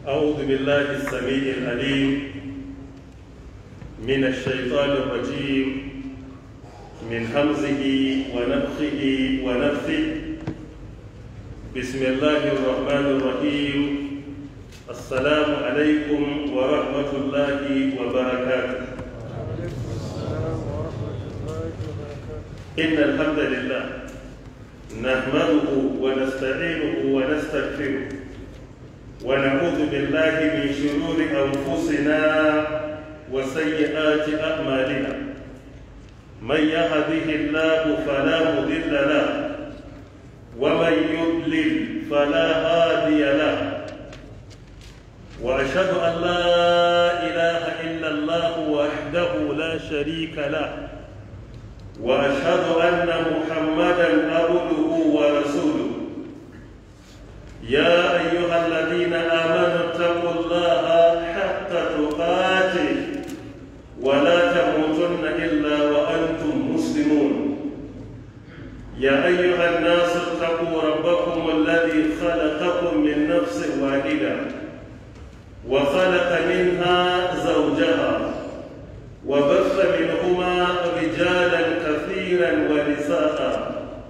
أعوذ بالله السميع العليم من الشيطان الرجيم من همزه ونفخه ونفثه بسم الله الرحمن الرحيم السلام عليكم ورحمة الله وبركاته إن الحمد لله نحمده ونستعينه ونستغفره ونعوذ بالله من شرور أنفسنا وسيئات أعمالنا من يهده الله فلا مضل له ومن يضلل فلا هادي له وأشهد أن لا إله إلا الله وحده لا شريك له واشهد ان محمدا عبده ورسوله يا ايها الذين امنوا اتقوا الله حق تقاته ولا تموتن الا وانتم مسلمون يا ايها الناس اتقوا ربكم الذي خلقكم من نفس واحده وخلق منها زوجها وبث منهما رجالا كثيرا ونساء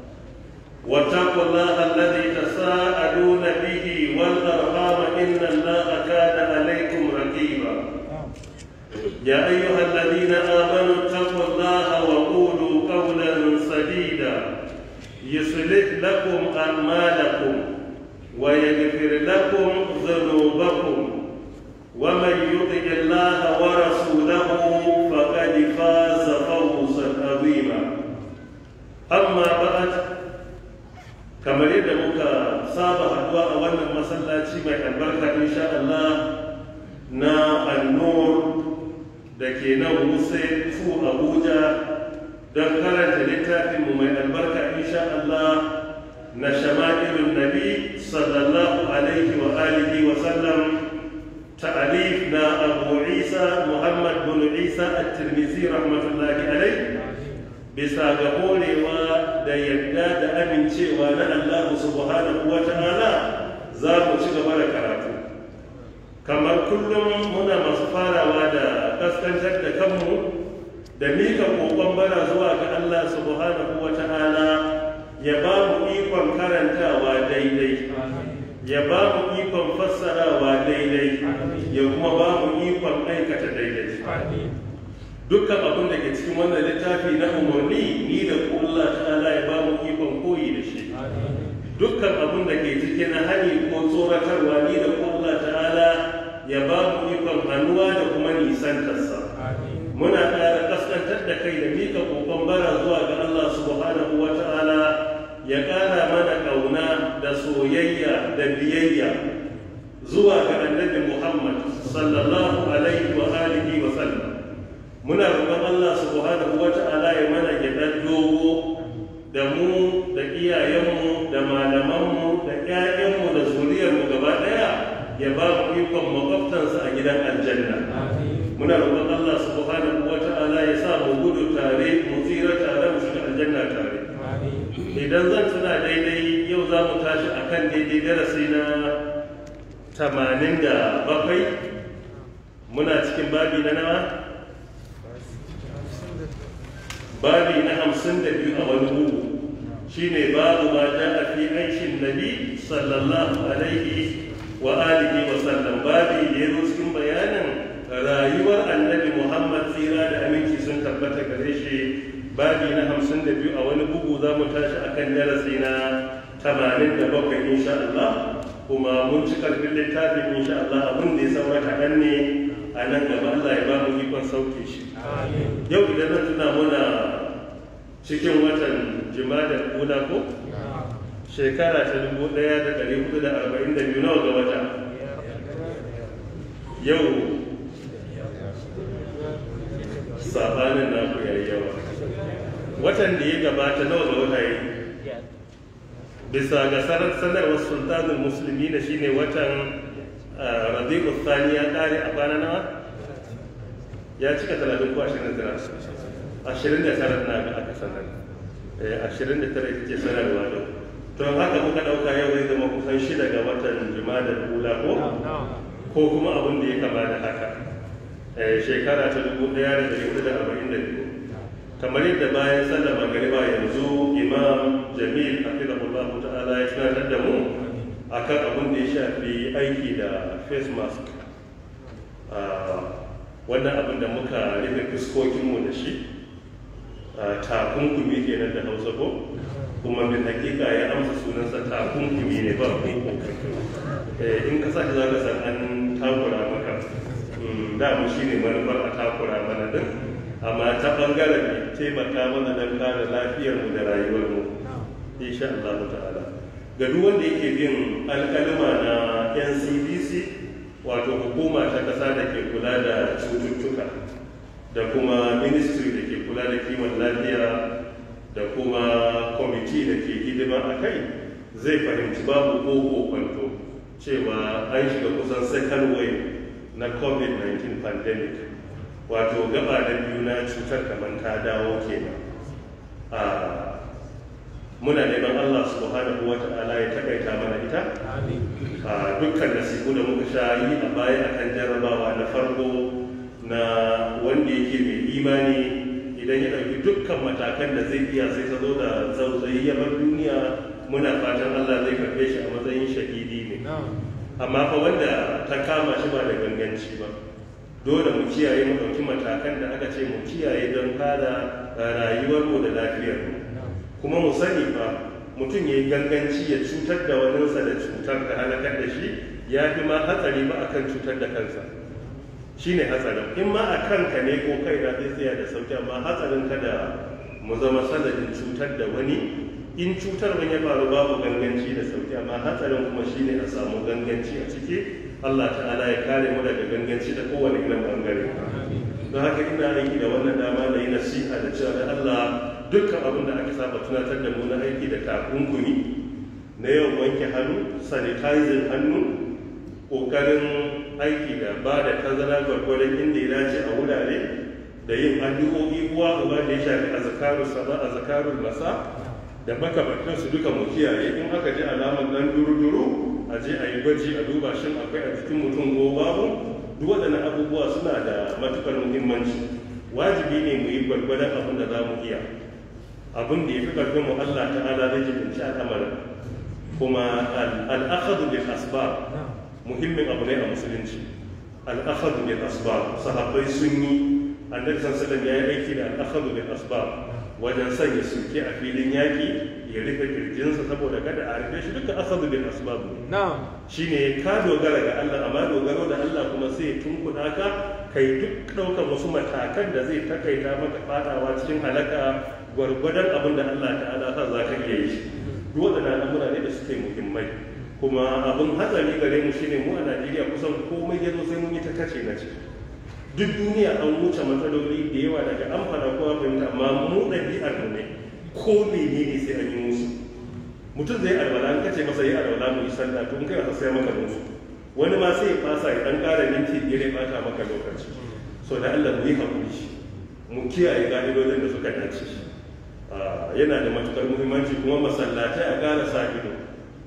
واتقوا الله الذي تساءلون به والارحام ان الله كان عليكم رقيبا يا ايها الذين امنوا اتقوا الله وقولوا قولا سديدا يصلح لكم اعمالكم ويغفر لكم ذنوبكم ومن يطع الله ورسوله فقد فاز فوزا عظيما اما بعد kamar yadda muka saba haduwa a wannan masallaci mai albarka insha Allah na annur da ke nan wuse fu abuja don karanta littafinmu mai albarka insha Allah na shama'ilun nabi sallallahu alaihi wa alihi wa sallam ta'alif na abu isa muhammad bin isa at-tirmidhi rahmatullahi alaihi bisa ga horewa da yadda da amincewa na Allah subhanahu wa ta'ala za mu ci gaba da karatu kamar kullum muna masu farawa da kaskantar da kanmu da mika kokon bara zuwa ga Allah subhanahu wa ta'ala ya ba mu ikon karantawa daidai ya ba mu ikon fassarawa daidai ya kuma ba mu ikon aikata daidai dukkan abin da ke cikin wannan littafi na umarni ni da ku Allah ta'ala ya ba mu ikon koyi da shi dukkan abin da ke ciki na hani ko tsoratarwa ni da ku Allah ta'ala ya ba mu ikon hannuwa da kuma nisantarsa muna ƙara kaskantar da kai da mika kokon bara zuwa ga Allah subhanahu wa ta'ala ya ƙara mana ƙauna da soyayya da biyayya zuwa ga annabi Muhammad sallallahu alaihi wa alihi wa sallam muna roƙon Allah subhanahu wa ta'ala ya mana gidan dogo da mu da iyayenmu da malamanmu da ƴaƴanmu da zuriyarmu gaba ɗaya ya ba mu ikon makwabtansa a gidan aljanna muna roƙon Allah subhanahu wa ta'ala ya sa mu gudu tare mu tsira tare mu shiga aljanna tare idan zan tuna daidai yau za mu tashi akan daidai darasi na tamanin da bakwai muna cikin babi na nawa babi na hamsin da biyu a wani bugu shine babu ma a fi aishin nabi sallallahu alaihi wa alihi wa sallam babi da ya zo cikin bayanin rayuwar annabi muhammad tsira da aminci sun tabbata gare shi babi na hamsin da biyu a wani bugu za mu tashi akan darasi na tamanin da bakwai insha Allah kuma mun ci karfin littafin insha Allah abin da ya saura kaɗan ne a nan gaba Allah ya ba mu ikon sauke shi yau idan na tuna muna cikin watan jimadar kula ko shekara ta dubu ɗaya da ɗari hudu da arba'in da biyu nawa ga wata yau sabanin naku yayi yawa watan da ya gabata nawa ga wata yi bisa ga sanarwar sultanin musulmi na shine watan rabi'u thani ya kare a kwana nawa ya cika talatin ko ashirin da ashirin da tara na ga aka sanar ashirin da tara ita ce sanarwa da to haka muka ɗauka yau zai zama kusan shida ga watan jima'a da kula ko ko kuma abin da ya kama da haka shekara ta dubu ɗaya da ɗari hudu da arba'in da biyu kamar yadda bayan sallar magariba yanzu imam jamil hafizahullah ta'ala ya tunatar da mu akan abin da ya shafi aiki da face mask wannan abin da muka rufe fuskokinmu da shi takunkumi kenan da hausa ko kuma bin hakika ya amsa sunansa takunkumi ne ba in ka sake za ka san an takura maka da mu shi ne manufar a takura mana din amma ta bangaren ne taimaka mana don kare lafiyarmu da rayuwarmu insha Allah ta'ala ga duk wanda yake bin alkalima na NCDC wato hukuma ta kasa da ke kula da cututtuka da kuma ministry da ke kula da kiwon lafiya da kuma kwamiti da ke hidima a kai zai fahimci babu ko kwanto cewa an shiga kusan second wave na covid-19 pandemic wato gaba da biyu na cutar kamar ta dawo kenan a muna neman allah subhanahu wa ta'ala ya takaita mana ita a dukkan nasibu da muka sha yi a baya akan jarrabawa na farko na wanda yake mai imani idan ya ɗauki dukkan matakan da zai iya sai ta zo da zautsayi ya bar duniya muna fatan allah zai karɓe shi a matsayin shahidi ne amma fa wanda ta kama shi ba da ganganci ba dole mu kiyaye mu ɗauki matakan da aka ce mu kiyaye don kada rayuwarmu da lafiyarmu kuma mu sani fa mutum ya yi ganganci ya cutar da waninsa da cutar da halakar da shi ya fi ma hatsari ba akan cutar da kansa shi ne hatsarin in ma a kanka ne ko kai na zai tsaya da sauki amma hatsarin kada mu zama sanadin cutar da wani in cutar wani ya faru babu ganganci da sauki amma hatsarin kuma shi ne a samu ganganci a ciki Allah ta'ala ya kare mu daga ganganci da kowane irin bangare don haka ina aiki da wannan dama da yi nasiha da cewa da Allah dukkan abin da aka saba tunatar da mu na aiki da takunkumi na yawan wanke hannu sanitizing hannu ƙoƙarin aiki da ba da tazara gwargwadon inda ya dace a wurare da yin addu'o'i uwa uba da ya shafi a zakarun sama a zakarun masa da makamantan su duka mu kiyaye in aka ji alamar dan duru-duru a je a yi gwaji a duba shin akwai a cikin mutum ko babu duk waɗannan abubuwa suna da matukar muhimmanci wajibi ne mu yi gwargwadon abin da za mu iya abin da ya fi ƙarfin mu Allah ta'ala zai jibinci al'amarin kuma al'akhadu bil asbab muhimmin abu ne a musulunci al'akhadu bil asbab sahabbai sun yi annabi sallallahu ya yi aiki da al'akhadu bil asbab wajen sanya sulke a filin yaƙi ya rufe kirjinsa saboda kada a rufe shi duka akhadu bil asbab shine ka dogara ga Allah amma dogaro da Allah kuma sai tunkuɗa ka kai duk ɗaukar wasu matakan da zai takaita maka fadawa cikin halaka gwargwadon abin da Allah ta'ala sa za ka iya yi duk waɗannan al'amura ne da suke muhimmai kuma abin hatsari gare mu shine mu a Najeriya kusan komai ya zo sai mun yi ta kace na ce duk duniya an wuce matsaloli da yawa daga an fara kowa fahimta amma mu ɗabi'ar mu ne ko menene sai an yi musu mutum zai alwala an kace masa yi alwala mu yi sallah to in kai sai maka musu wani ma sai ya fasa ya dan ƙara minti biyar ya bata maka lokaci so da Allah mu yi hakuri mu kiyaye ka'idodin da suka dace yana da matukar muhimmanci kuma masallatai a ƙara sa ido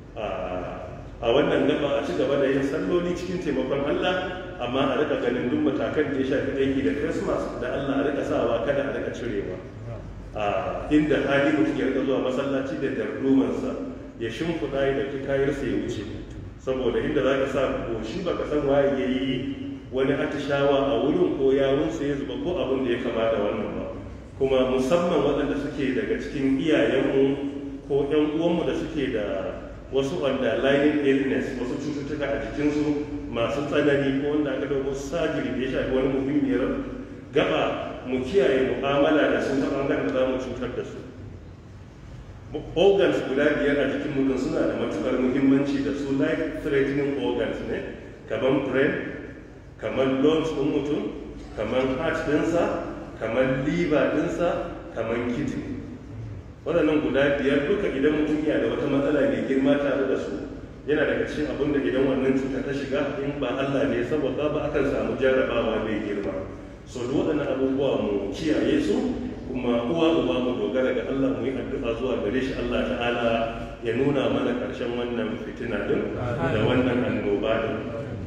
a wannan gaba a ci gaba da yin salloli cikin taimakon Allah amma a rika ganin duk matakan da ya shafi aiki da Christmas da Allah a rika sawa kada a rika cirewa a inda hali mutum ya rika zuwa masallaci da dardumansa ya shimfiɗa ya dauki kayarsa ya wuce saboda inda za ka sa goshi baka san waye ya yi wani atishawa a wurin ko yawunsa ya zuba ko abin da ya kama da wannan ba kuma musamman waɗanda suke daga cikin iyayenmu ko 'yan uwanmu da suke da wasu underlying illness wasu cututtuka a jikinsu masu tsanani ko wanda aka dauko sajiri da ya shafi wani muhimmiyar gaba mu kiyaye mu'amala da su ta bangaren da za mu cutar da su organs guda biyar a jikin mutum suna da matukar muhimmanci da su life threatening organs ne kamar brain kamar lungs ɗin mutum kamar heart ɗinsa kamar liver ɗinsa kamar kidney waɗannan guda biyar duka idan mutum yana da wata matsala mai girma tare da su yana daga cikin abin da idan wannan cuta ta shiga in ba Allah ne saboda ba akan samu jarrabawa mai girma so duk waɗannan abubuwa mu kiyaye su kuma uwa uwa mu dogara ga Allah mu yi addu'a zuwa gare shi Allah ta'ala ya nuna mana ƙarshen wannan fitina din da wannan annoba din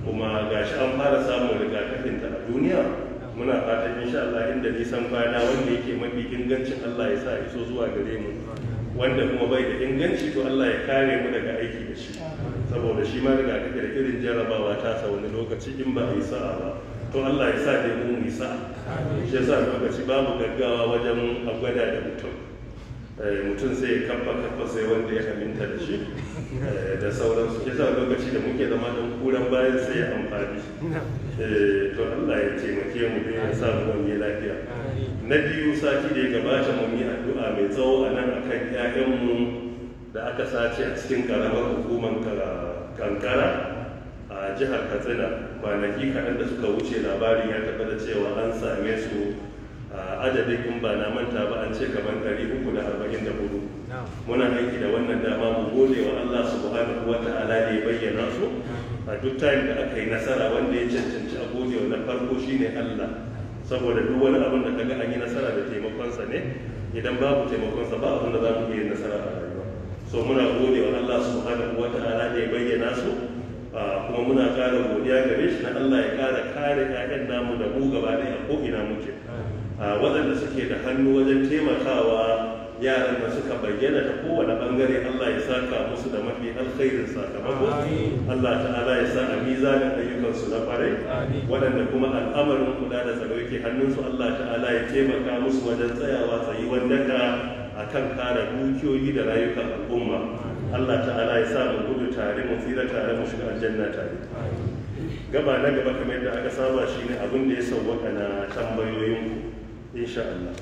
kuma gashi an fara samun rigakafinta a duniya muna fatan insha Allah inda nisan kwana wanda yake mafi ingancin Allah ya sa iso zuwa gare mu wanda kuma bai da inganci to Allah ya kare mu daga aiki da shi saboda shi ma rigakafi da irin jarabawa ta sa wani lokaci in ba a yi sa'a ba to Allah ya sa dai mu yi sa'a shi yasa lokaci babu gaggawa wajen a gwada da mutum mutum sai ya kafa kafa sai wanda ya aminta da shi da sauransu shi sa lokaci da muke zama don kuran bayan sai ya amfani to Allah ya taimake mu da ya sa mu wani lafiya na biyu sati da ya gabata mun yi addu'a mai tsawo a nan akan ƴaƴanmu da aka sace a cikin karamar hukumar kankara a jihar katsina kwanaki kaɗan da suka wuce labarin ya tabbata cewa an same su adadin in ba na manta ba an ce kamar 344 muna aiki da wannan dama mu gode wa Allah subhanahu wa ta'ala da ya bayyana su a duk time da aka yi nasara wanda ya cancanci a gode wa na farko shine Allah saboda duk wani abin da kaga an yi nasara da taimakonsa ne idan babu taimakonsa ba abin da za mu iya nasara a rayuwa so muna gode wa Allah subhanahu wa ta'ala da ya bayyana su kuma muna ƙara godiya gare shi na Allah ya ƙara kare 'ya'yan namu da mu gaba ɗaya ko ina muke waɗanda suke da hannu wajen taimakawa yaran da suka bayyana ta kowane bangare Allah ya saka musu da mafi alkhairin sakamako Allah ta'ala ya sa a mizanin ayyukansu na kwarai waɗanda kuma al'amarin kula da tsaro yake hannunsu Allah ta'ala ya taimaka musu wajen tsayawa tsayi wandaka a kan kare dukiyoyi da rayukan al'umma Allah ta'ala ya sa mu gudu tare mu tsira tare mu shiga aljanna tare gaba na gaba kamar yadda aka saba shine abin da ya sauwaka na tambayoyinku insha Allah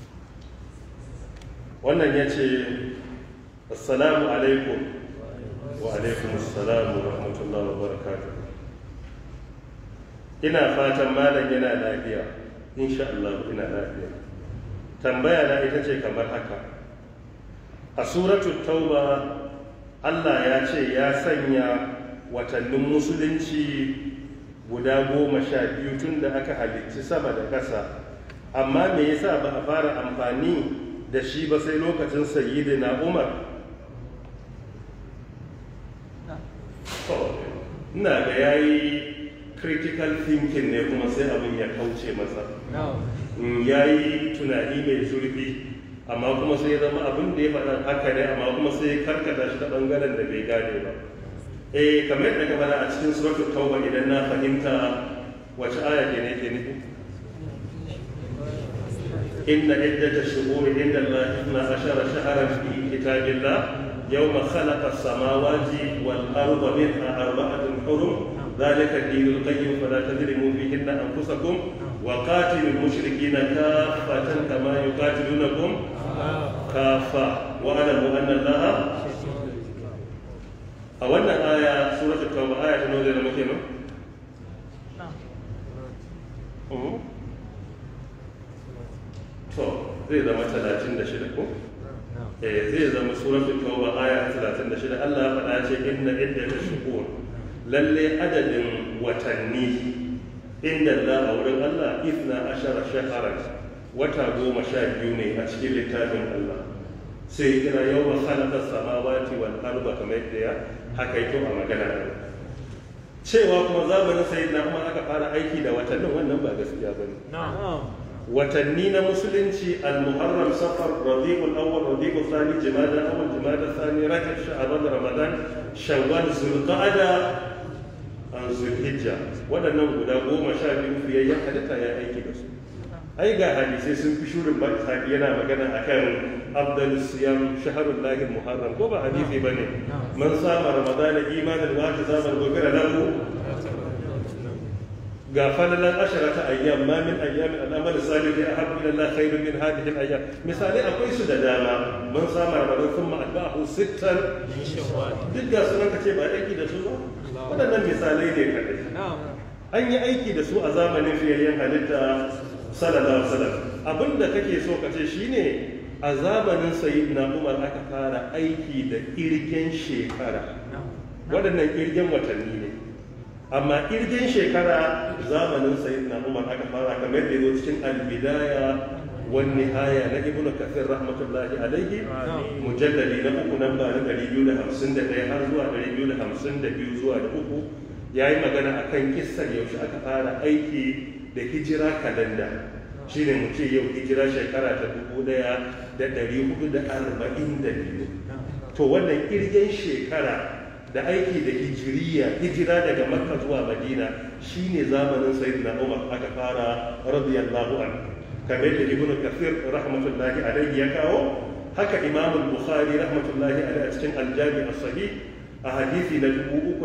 wannan ya ce assalamu alaikum wa alaikum assalamu wa rahmatullahi wa barakatuh ina fatan malam yana lafiya insha Allah ina lafiya tambaya na ita ce kamar haka a suratul tauba Allah ya ce ya sanya watannin musulunci guda goma sha biyu tun da aka halicci sama da ƙasa amma me yasa ba a fara amfani da shi ba sai lokacin sayyidina umar ina ga yayi critical thinking ne kuma sai abin ya kauce masa ya yi tunani mai zurfi amma kuma sai ya zama abin da ya faɗa haka ne amma kuma sai ya karkata shi ta ɓangaren da bai gane ba eh kamar yadda ka faɗa a cikin suratul tauba idan na fahimta wace aya ke ne ke nufi إن عدة الشهور عند الله اثنا عشر شهرا في كتاب الله يوم خلق السماوات والأرض منها أربعة حرم ذلك الدين القيم فلا تظلموا فيهن أنفسكم وقاتلوا المشركين كافة كما يقاتلونكم كافة واعلموا أن الله أولا آية سورة التوبة آية نوزل مكينة to zai zama talatin da shida ko? eh zai zama suratul tauba aya talatin da shida Allah ya faɗa ce inna iddata shuhur lalle adadin watanni inda Allah a wurin Allah ifna ashara shaharan wata goma sha biyu ne a cikin littafin Allah sai kira yau wa khalaqa samawati wal arda kamar yadda ya hakaito a magana cewa kuma zamanin sayyidina Umar aka fara aiki da watannin wannan ba gaskiya bane na'am watanni na musulunci al-muharram safar rabiul awwal rabiul thani jumada awwal jumada thani rajab sha'ban ramadan shawwal zulqa'ada an zulhijja waɗannan guda goma sha biyu fiyayyen halitta ya aiki da su ai ga hadisai sun fi shurin ba isaki yana magana akan afdal siyam shahrul lahi muharram ko ba hadisi bane man sama ramadana imanan wa tazaman gobira lahu ga falalan ashara ta ayyam ma min ayyamin al'amal salih ya ahabbu ila Allah khairun min hadhihi al-ayyam misali akwai su da dama mun sama ramadan thumma atba'ahu sittan duk da sunan kace ba aiki da su ba wadannan misalai ne kadai an yi aiki da su a zamanin fiyayyen halitta sallallahu alaihi wasallam abinda kake so ka ce shine a zamanin sayyidina Umar aka fara aiki da irgen shekara waɗannan irgen watanni ne amma irgin shekara zamanin sayyidina umar aka fara kamar da yazo cikin albidaya wan nihaya na ibnu kathir rahmatullahi alaihi mujallali na uku nan ba na 251 har zuwa 252 zuwa da uku ya yi magana a kan kissar yaushe aka fara aiki da hijira kalanda shi ne mu ce yau hijira shekara ta dubu ɗaya da ɗari hudu da arba'in da biyu to wannan kirgen shekara da aiki da hijiriya hijira daga makka zuwa madina shine zamanin sayyidina umar aka fara radiyallahu anhu kamar da ibnu kathir rahmatullahi alaihi ya kawo haka imam bukhari rahmatullahi alaihi a cikin aljami as-sahih a hadisi na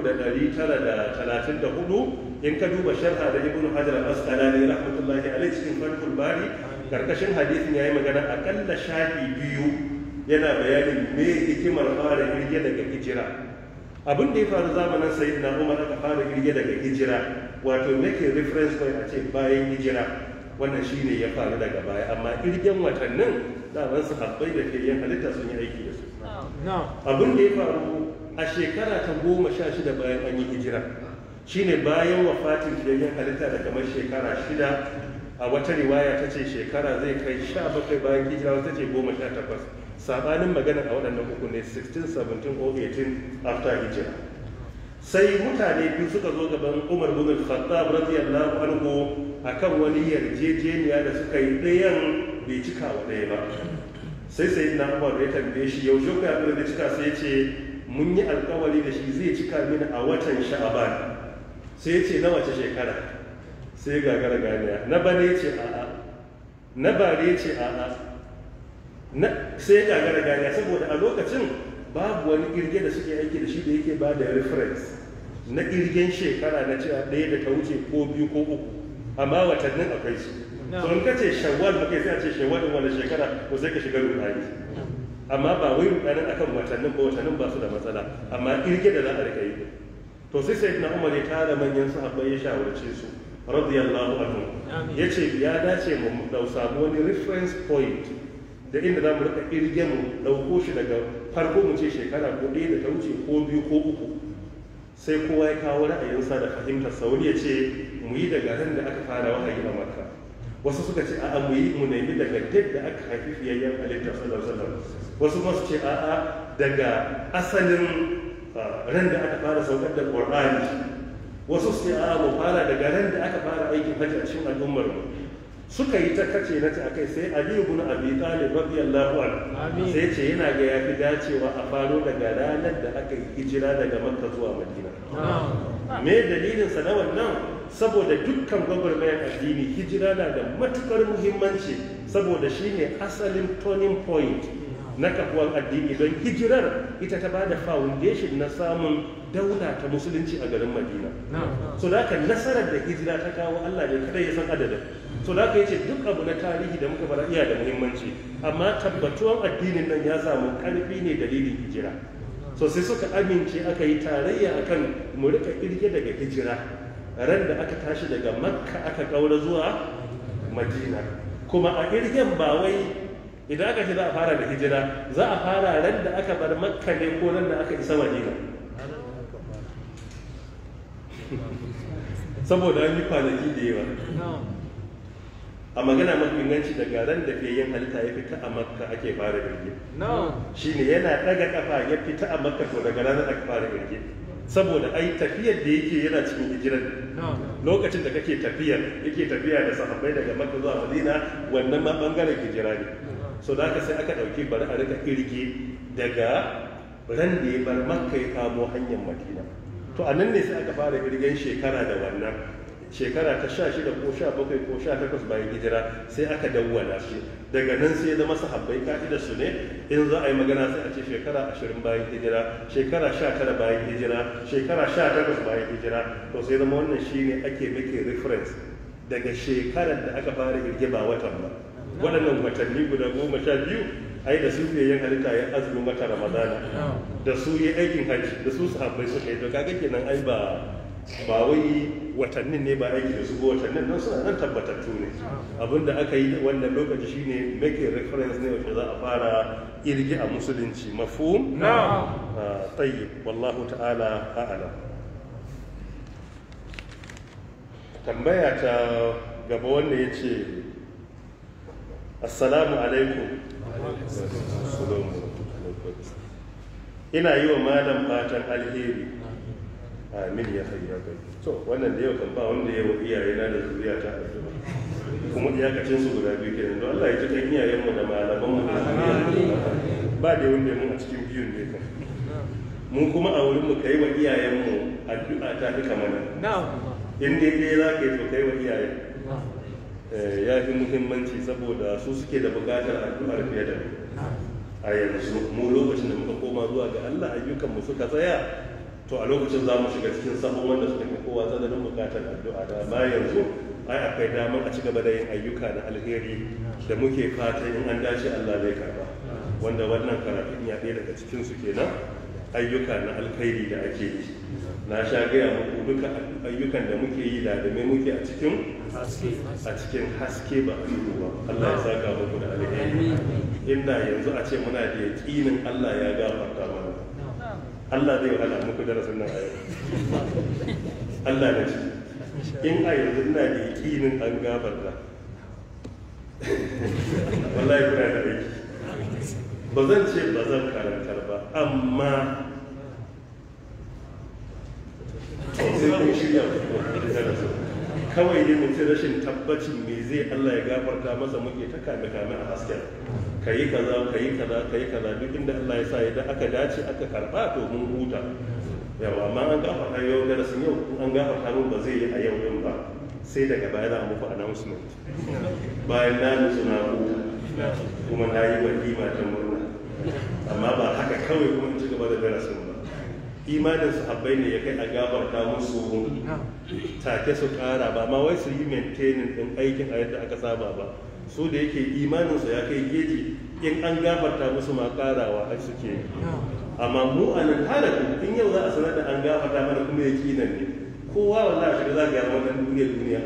3934 in ka duba sharha da ibnu hajar al-asqalani rahmatullahi alaihi cikin fathul bari karkashin hadisin yayi magana akalla shafi biyu yana bayanin me hikimar fara kirge daga hijira abin da ya faru zamanin sayyidina umar aka fara kirge daga hijira wato make reference point a ce bayan hijira wannan shine ya faru daga baya amma kirgen watannin daman su habbai da ke yin halitta sun yi aiki da su abin da ya faru a shekara ta goma sha shida bayan an yi hijira shine bayan wafatin fiyayyen halitta da kamar shekara shida a wata riwaya ta ce shekara zai kai sha bakwai bayan hijira wata ce goma sha takwas sabanin magana a waɗannan uku ne 16 17 or 18 after hijira sai mutane biyu suka zo gaban umar bin al-khattab radiyallahu anhu akan wani yarjejeniya da suka yi ɗayan bai cika wa ɗaya ba sai sai na umar ya tambaye shi yaushe ka yi da cika sai ya ce mun yi alkawari da shi zai cika mini a watan sha'aban sai ya ce na wace shekara sai gagara ganiya na bane ya ce a'a na bare ya ce a'a sai gagara ganiya saboda a lokacin babu wani kirge da suke aiki da shi da yake ba da reference na kirgen shekara na cewa ɗaya da ta wuce ko biyu ko uku amma watannin akwai su so in ka ce shawwal muka sai a ce shawwal din wani shekara ko sai ka shiga rudani amma ba wai rudanin akan watannin ba watannin ba su da matsala amma kirge da za a rika yi to sai sai na umar ya tara manyan sahabbai ya shawarce su radiyallahu anhu ya ce ya dace mu dau samu wani reference point da inda za mu rika kirge mu dauko shi daga farko mu ce shekara ko ɗaya da ta wuce ko biyu ko uku sai kowa ya kawo ra'ayinsa da fahimtar sauri ya ce mu yi daga ran da aka fara wahayi a makka wasu suka ce a'a mu yi mu nemi daga duk da aka haifi fiyayyen halittar sallallahu alaihi wasallam wasu kuma su ce a'a daga asalin ran da aka fara saukar da qur'ani wasu su ce a'a mu fara daga ran da aka fara aikin hajji a cikin al'ummar mu suka yi ta kace na ta akai sai Ali ibn Abi Talib radiyallahu anhu sai ce yana ga yafi dacewa a faro daga ranar da aka yi hijira daga Makka zuwa Madina me dalilin sa na wannan saboda dukkan gwagwarmayar addini hijira na da matukar muhimmanci saboda shine asalin turning point na kafuwan addini don hijirar ita ta bada foundation na samun daula ta musulunci a garin madina so da nasarar da hijira ta kawo allah ne kadai ya san adadin so da aka yace duk abu na tarihi da muka fara iya da muhimmanci amma tabbatuwan addinin nan ya samu karfi ne dalilin hijira so sai suka amince aka yi tarayya akan mu rika kirge daga hijira ran da aka tashi daga makka aka kaura zuwa madina kuma a kirgen ba wai idan aka ce za a fara da hijira za a fara ran da aka bar makka ne ko ran da aka isa madina saboda an yi kwanaki da yawa a magana mafi inganci daga ran da fiye yin halitta ya fita a makka ake fara birge shi ne yana ɗaga kafa ya fita a makka to daga ranar aka fara birge saboda ai tafiyar da yake yana cikin hijirar lokacin da kake tafiyar yake tafiya da sahabbai daga makka zuwa madina wannan ma bangaren hijira ne so da haka sai aka ɗauki bari a rika kirge daga ran da ya bar makka ya kamo hanyar madina to a nan ne sai aka fara kirgen shekara da wannan shekara ta sha shida ko sha bakwai ko sha takwas bayan hijira sai aka dawwana shi daga nan sai zama sahabbai ka'idar su ne in za a yi magana sai a ce shekara ashirin bayan hijira shekara sha tara bayan hijira shekara sha takwas bayan hijira to sai zama wannan shi ne ake make reference daga shekarar da aka fara girge ba watan ba waɗannan watanni guda goma sha biyu ai da su yin halitta ya azumin wata ramadana da su yi aikin hajji da su sahabbai suka yi to kaga kenan ai ba ba wai watannin ne ba aiki da su ba watannin nan suna nan tabbatattu ne abinda aka yi wannan lokaci shine make reference ne wacce za a fara irgi a musulunci mafhum na'am tayyib wallahu ta'ala a'lam tambaya ta gaba wanda yace assalamu alaikum ina yi wa malam fatan alheri amin ya hayya kai to wannan da yau kan ba wanda ya wa iyaye na da zuriya ta addu'a kuma iyakacin su guda biyu kenan don Allah ya ji kan iyayen mu da malaman mu da zuriya ba da wanda mun a cikin biyun ne kan mun kuma a wurin mu kai wa iyayen mu addu'a ta duka mana in dai dai za ka yi to kai wa iyayen ya fi muhimmanci saboda su suke da bukatar addu'ar fiye da a yanzu mu lokacin da muka koma zuwa ga Allah ayyukan mu suka tsaya to a lokacin za mu shiga cikin sabon wanda suka fi kowa tsananin bukatar addu'a da ma yanzu ai akwai damar a ci gaba da yin ayyuka na alheri da muke fatan in an dace Allah zai karba wanda wannan karatun ya ɗaya daga cikin su kenan ayyuka na alkhairi da ake yi na sha gaya muku duka ayyukan da muke yi da da muke a cikin a cikin haske ba a duhu ba Allah ya saka muku da alheri inda yanzu a ce muna da yaƙinin Allah ya gafarta mana Allah zai wahala muku darasin nan a yau Allah na ci in a yanzu ina da yaƙinin an gafarta wallahi kuna da aiki ba zan ce ba zan karantar ba amma sai kun shirya darasin kawai ne mutum rashin tabbacin me zai Allah ya gafarta masa muke ta kame kame a hasken ka yi kaza ka yi kaza ka yi kaza duk inda Allah ya sa idan aka dace aka karba to mun huta yawa amma an gafarta yau darasin yau an gafarta mun ba zai yi a yau din ba sai daga baya za a muku announcement bayan na nutsu na huta kuma na yi walima ta murna amma ba haka kawai kuma in ci gaba da darasin ba imanin sahabbai ne ya kai a gabarta musu take su kara ba ma wai su yi maintaining din aikin a yadda aka saba ba su da yake imanin su ya kai geji in an gafarta musu ma karawa ai suke amma mu a nan halaku in yau za a sanar da an gafarta mana kuma ya kinan ne kowa wallahi shiga za ga wannan duniya duniya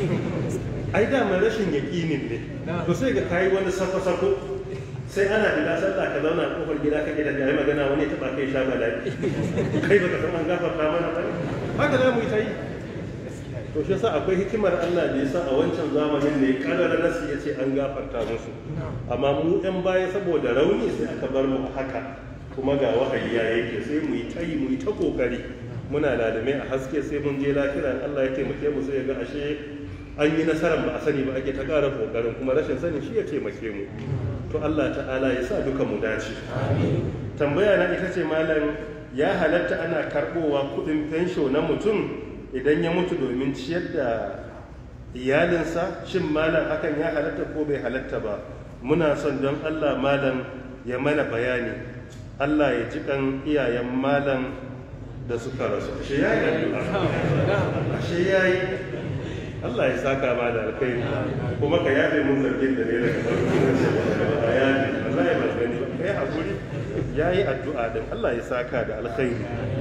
ai dama rashin yaƙinin ne to sai ga kayi wani sako-sako sai ana fita sallah ka zauna a kofar gida kake da yayi magana wani ta ba kai sha bala'i kai baka san an gafarta mana ba haka za mu yi ta yi to shi yasa akwai hikimar Allah da yasa a wancan zamanin ne kadar nasi ya ce an gafarta musu amma mu yan baya saboda rauni sai aka bar mu a haka kuma ga wahayi ya yake sai mu yi ta yi mu yi ta kokari muna ladame a haske sai mun je lafiya Allah ya taimake mu sai ya ga ashe an yi nasarar ba a sani ba ake ta ƙara kokarin kuma rashin sani shi ya taimake mu to Allah ta'ala ya sa duka mu dace tambaya na ita ce malam ya halatta ana karbowa kudin fensho na mutum idan ya mutu domin ciyar da iyalinsa shin malam hakan ya halatta ko bai halatta ba muna son don Allah malam ya mana bayani Allah ya ji kan iyayen malam da suka rasu ashe ya yi ashe ya yi Allah ya saka ma da alkhairi kuma ka yafe mun zargin da ne daga farko na ce ba yafe Allah ya bar gani kai hakuri yayi addu'a din Allah ya saka da alkhairi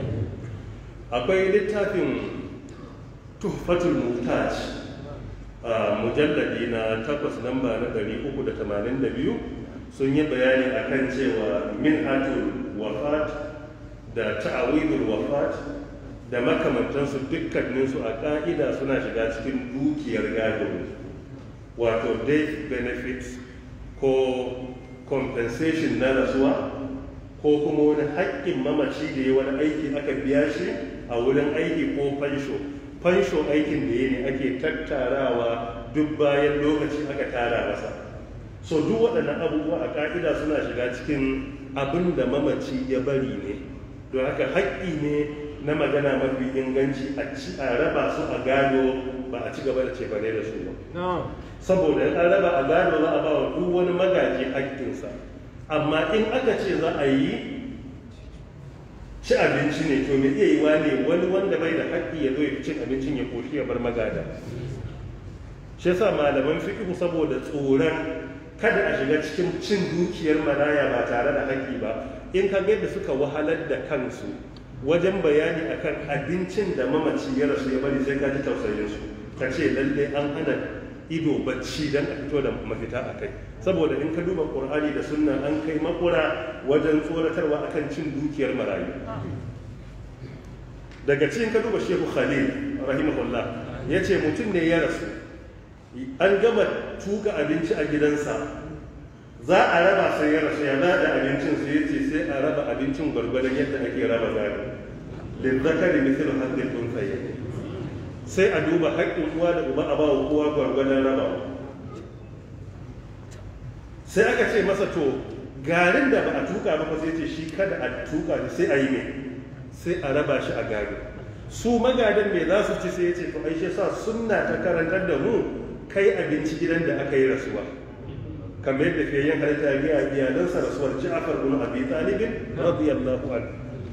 akwai littafin tuhfatul muhtaj a mujalladi na takwas namba na 382 sun yi bayani akan cewa minhatul wafat da ta'awidul wafat da makamantansu dukkaninsu a ƙa'ida suna shiga cikin dukiyar gado wato death benefits ko compensation na rasuwa ko kuma wani haƙƙin mamaci da ya wani aiki aka biya shi a wurin aiki ko fansho fansho aikin da ya ne ake tattarawa duk bayan lokaci aka tara masa so duk waɗannan abubuwa a ƙa'ida suna shiga cikin abin da mamaci ya bari ne don haka haƙƙi ne na magana mafi inganci a raba su a gado ba a ci gaba da cefane da su ba saboda in an raba a gado za a ba wa duk wani magaji haƙƙinsa amma in aka ce za a yi ci abinci ne to me iya yi wa ne wani wanda bai da haƙƙi ya zo ya cin abincin ya koshi ya bar magada shi yasa malaman fiqh saboda tsoron kada a shiga cikin cin dukiyar maraya ba tare da haƙƙi ba in ka ga yadda suka wahalar da kansu wajen bayani akan abincin da mamaci ya rasu ya bari sai ka ji tausayin su ka ce lalle an hana ido bacci dan a fito da mafita a kai saboda in ka duba qur'ani da sunna an kai makura wajen tsoratarwa akan cin dukiyar marayu daga cikin ka duba shehu khalil rahimahullah ya ce mutum ne ya rasu an gama tuka abinci a gidansa za a raba sai ya rasu ya da abincin su ya ce sai a raba abincin gwargwadon yadda ake raba gado lizzakari mithlu hadhihi al-unthayayn sai a duba haƙƙin uwa da uba a ba wa kowa gwargwadon rabawa sai aka ce masa to garin da ba a tuka ba sai ce shi kada a tuka ne sai a yi mai sai a raba shi a gado su magadan mai za su ci sai ya ce to aishe sa sunna ta karantar da mu kai abinci gidan da aka yi rasuwa kamar yadda fiye yin halitta ga iyalansa rasuwar Ja'far bin Abi Talib radiyallahu anhu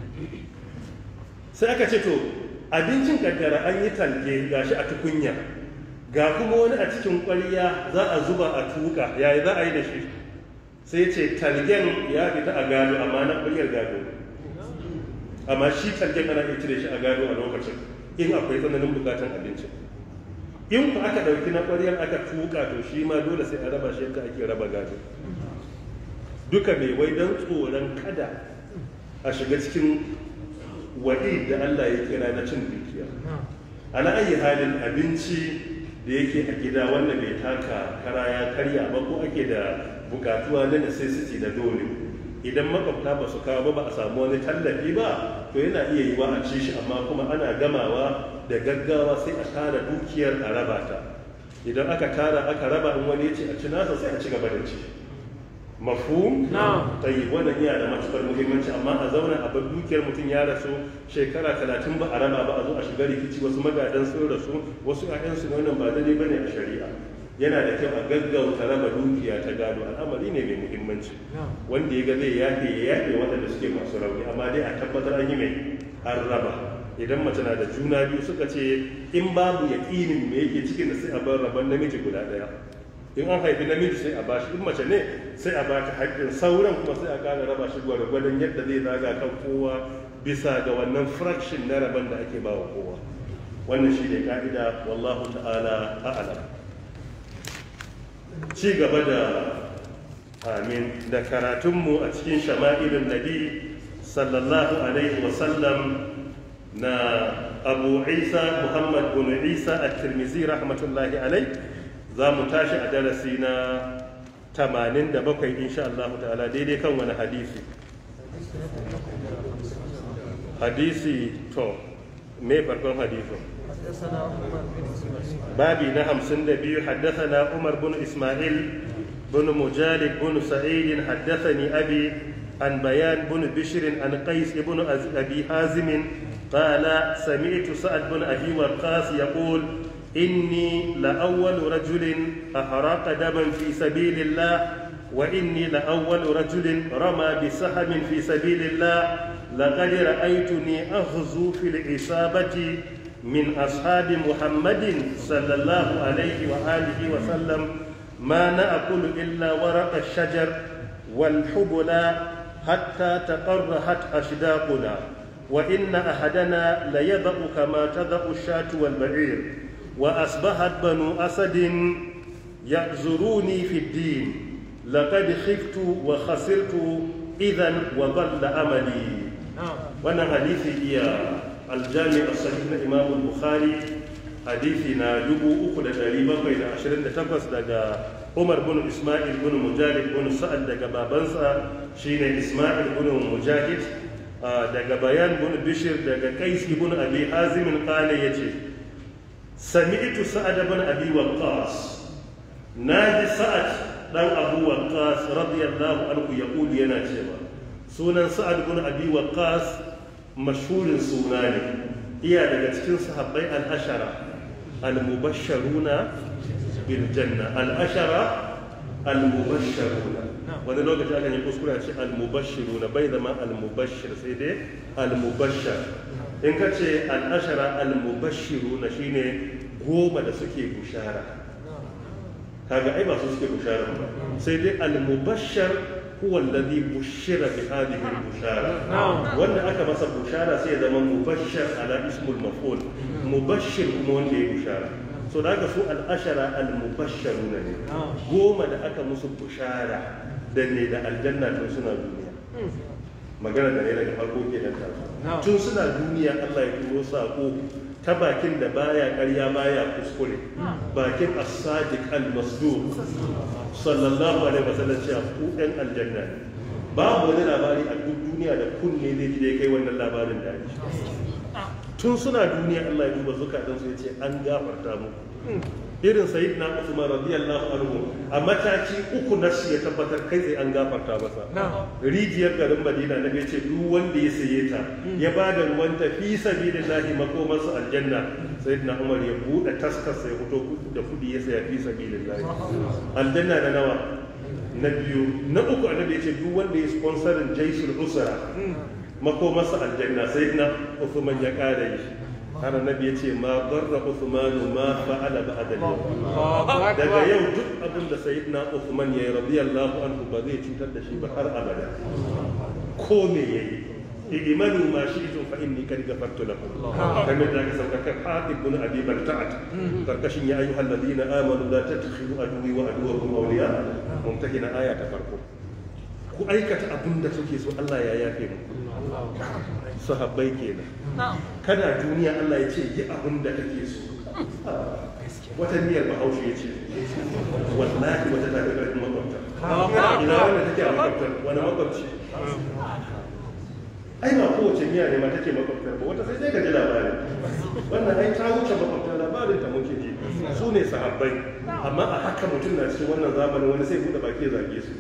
sai aka ce to abincin kaddara an yi talge gashi a tukunya ga kuma wani a cikin ƙwarya za a zuba a tuka yayi za a yi da shi sai ce talgen ya fita a gado amma na ƙwaryar gado amma shi talgen ana iya cire shi a gado a lokacin in akwai tsananin bukatan abinci in ku aka ɗauki na ƙwaryar aka tuka to shi ma dole sai a raba shi yadda ake raba gado duka mai wai don tsoron kada a shiga cikin waɗi da Allah ya kira na cin dukiya ana ayi halin abinci da yake a gida wanda bai taka kara ya karya ba ko ake da bukatuwa na necessity da dole idan makwabta ba su kawo ba ba a samu wani tallafi ba to yana iya yiwa a ci shi amma kuma ana gamawa da gaggawa sai a tara dukiyar a raba ta idan aka tara aka raba in wani ya ce a ci nasa sai a ci gaba da ci mafhum tayi wannan yana da matukar muhimmanci amma a zauna a bar dukiyar mutum ya rasu shekara talatin ba a raba ba a zo a shiga rikici wasu magadan sun rasu wasu ƴaƴansu ne wannan ba daidai bane a shari'a yana da kyau a gaggauta raba dukiya ta gado al'amari ne mai muhimmanci wanda ya ga zai yafe ya yafe waɗanda suke masu rauni amma dai a tabbatar an yi mai an raba idan mace na da juna biyu suka ce in babu yaƙinin me yake cikin da sai a bar rabon namiji guda ɗaya in an haifi namiji sai a bashi in mace ne sai a bata haƙƙin sauran kuma sai a ƙara raba shi gwargwadon yadda zai zaga kan kowa bisa ga wannan fraction na rabon da ake bawa kowa wannan shi ne ka'ida wallahu ta'ala a'lam ci gaba da amin da karatunmu a cikin shama'ilun nabi sallallahu alaihi wasallam na abu isa muhammad bin isa at-tirmizi rahmatullahi alaihi za mu tashi a darasi na 87 insha Allah ta'ala daidai kan wani hadisi hadisi to me farkon hadisin babi na 52 haddathana Umar bin Ismail bin Mujalid bin Sa'id haddathani abi عن بيان بن بشر عن قيس بن أبي حازم قال سمعت سعد بن أبي وقاص يقول إني لأول رجل أحرق دما في سبيل الله وإني لأول رجل رمى بسهم في سبيل الله لقد رأيتني أغزو في العصابة من أصحاب محمد صلى الله عليه وآله وسلم ما نأكل إلا ورق الشجر والحبل حتى تقرحت أشداقنا وإن أحدنا ليضأ كما تضأ الشاة والبعير وأصبحت بنو أسد يعذروني في الدين لقد خفت وخسرت إذا وضل أملي وانا حديثي هي الجامع الصحيح الإمام البخاري حديثنا دبو أخد تقريبا بين عشرين تقص دقا عمر بن إسماعيل بن مجاهد بن سعد دقا بابنسا شين إسماعيل بن مجاهد دقا بيان بن بشر دقا قيس بن أبي حازم قال يجي سمعت سعد بن ابي وقاص ناجي سعد دان ابو وقاص رضي الله عنه يقول yana cewa sunan sa'ad bin abi waqqas mashhurin suna ne iya daga cikin sahabbai al-ashara al-mubashsharuna bil janna al-ashara al-mubashsharuna wani lokaci akan yi kuskure ce al-mubashshiruna bai zama al-mubashshir sai dai al-mubashshar in ka ce al'ashara al-mubashiru na shi ne goma da suke bushara kaga ai ba su suke bushara ba sai dai al-mubashar huwa alladhi bushira bi hadhihi al-bushara wanda aka masa bushara sai ya zama mubashar ala ismul maf'ul mubashir kuma wanda ya bushara so da haka su al-ashara al-mubashsharuna ne goma da aka musu bushara da ne da aljanna tun suna duniya magana da ne daga farko ke nan tun suna duniya Allah ya turo sako ta bakin da baya karya baya kuskure bakin as-sadiq al-masduq sallallahu alaihi wasallam cewa ku ɗan aljanna ne babu wani labari a duk duniya da kunne zai ji da kai wannan labarin da ake tun suna duniya Allah ya duba zukatansu ya ce an gafarta muku irin sayyidina Usman radiyallahu anhu a mataki uku na shi ya tabbatar kai sai an gafarta masa rijiyar garin Madina na ce duk wanda ya saye ta ya ba da ruwan ta fi sabilillahi makomarsa aljanna sayyidina Umar ya bude taskar sai fito da kudi ya saya fi sabilillahi aljanna da nawa na biyu na uku annabi ya ce duk wanda ya sponsorin jaisul usra makomarsa aljanna sayyidina Uthman ya kare shi har annabi ya ce ma barra Uthmanu ma fa'ala ba'da al daga yau duk abin da sayyidina Uthman ya yi radiyallahu anhu ba zai cutar da shi ba har abada ko me yayi imanu ma shi'tum fa inni kad ghafartu lakum kamar da aka sauka kan Hatib bin Abi Balta'at karkashin ya ayyuhal ladina amanu la tattakhidu aduwwi wa aduwwakum awliya mumtahina aya ta farko ku aikata abin da suke so Allah ya yafe mu sahabbai kenan kana duniya Allah ya ce yi abin da kake so wata niyyar bahaushe ya ce wallahi wata ta ga ƙarfin makwabta ina wanda take a makwabtar wani makwabci ai ba kowace miya ne ma take makwabtar ba wata sai dai ka ji labari wannan ai ta wuce makwabtar labarin ta muke ji su ne sahabbai amma a haka mutum na cikin wannan zamanin wani sai buɗe baki ya zage su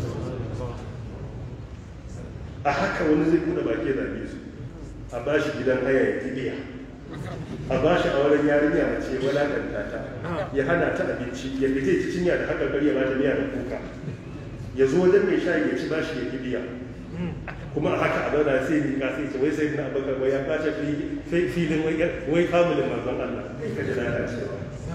a haka wani zai buɗe baki ya zage su a ba shi gidan haya ya tibiya a ba shi a wurin yarinya mace walakanta ta ya hana ta abinci ya fita ci cinya da haka kar ya ba ta miya da kuka ya zo wajen mai shayi ya ci ba shi ya tibiya kuma a haka a zauna sai ni sai ce wai sai na abakar wai ya kace filin wai familin manzon Allah ka ji lalacewa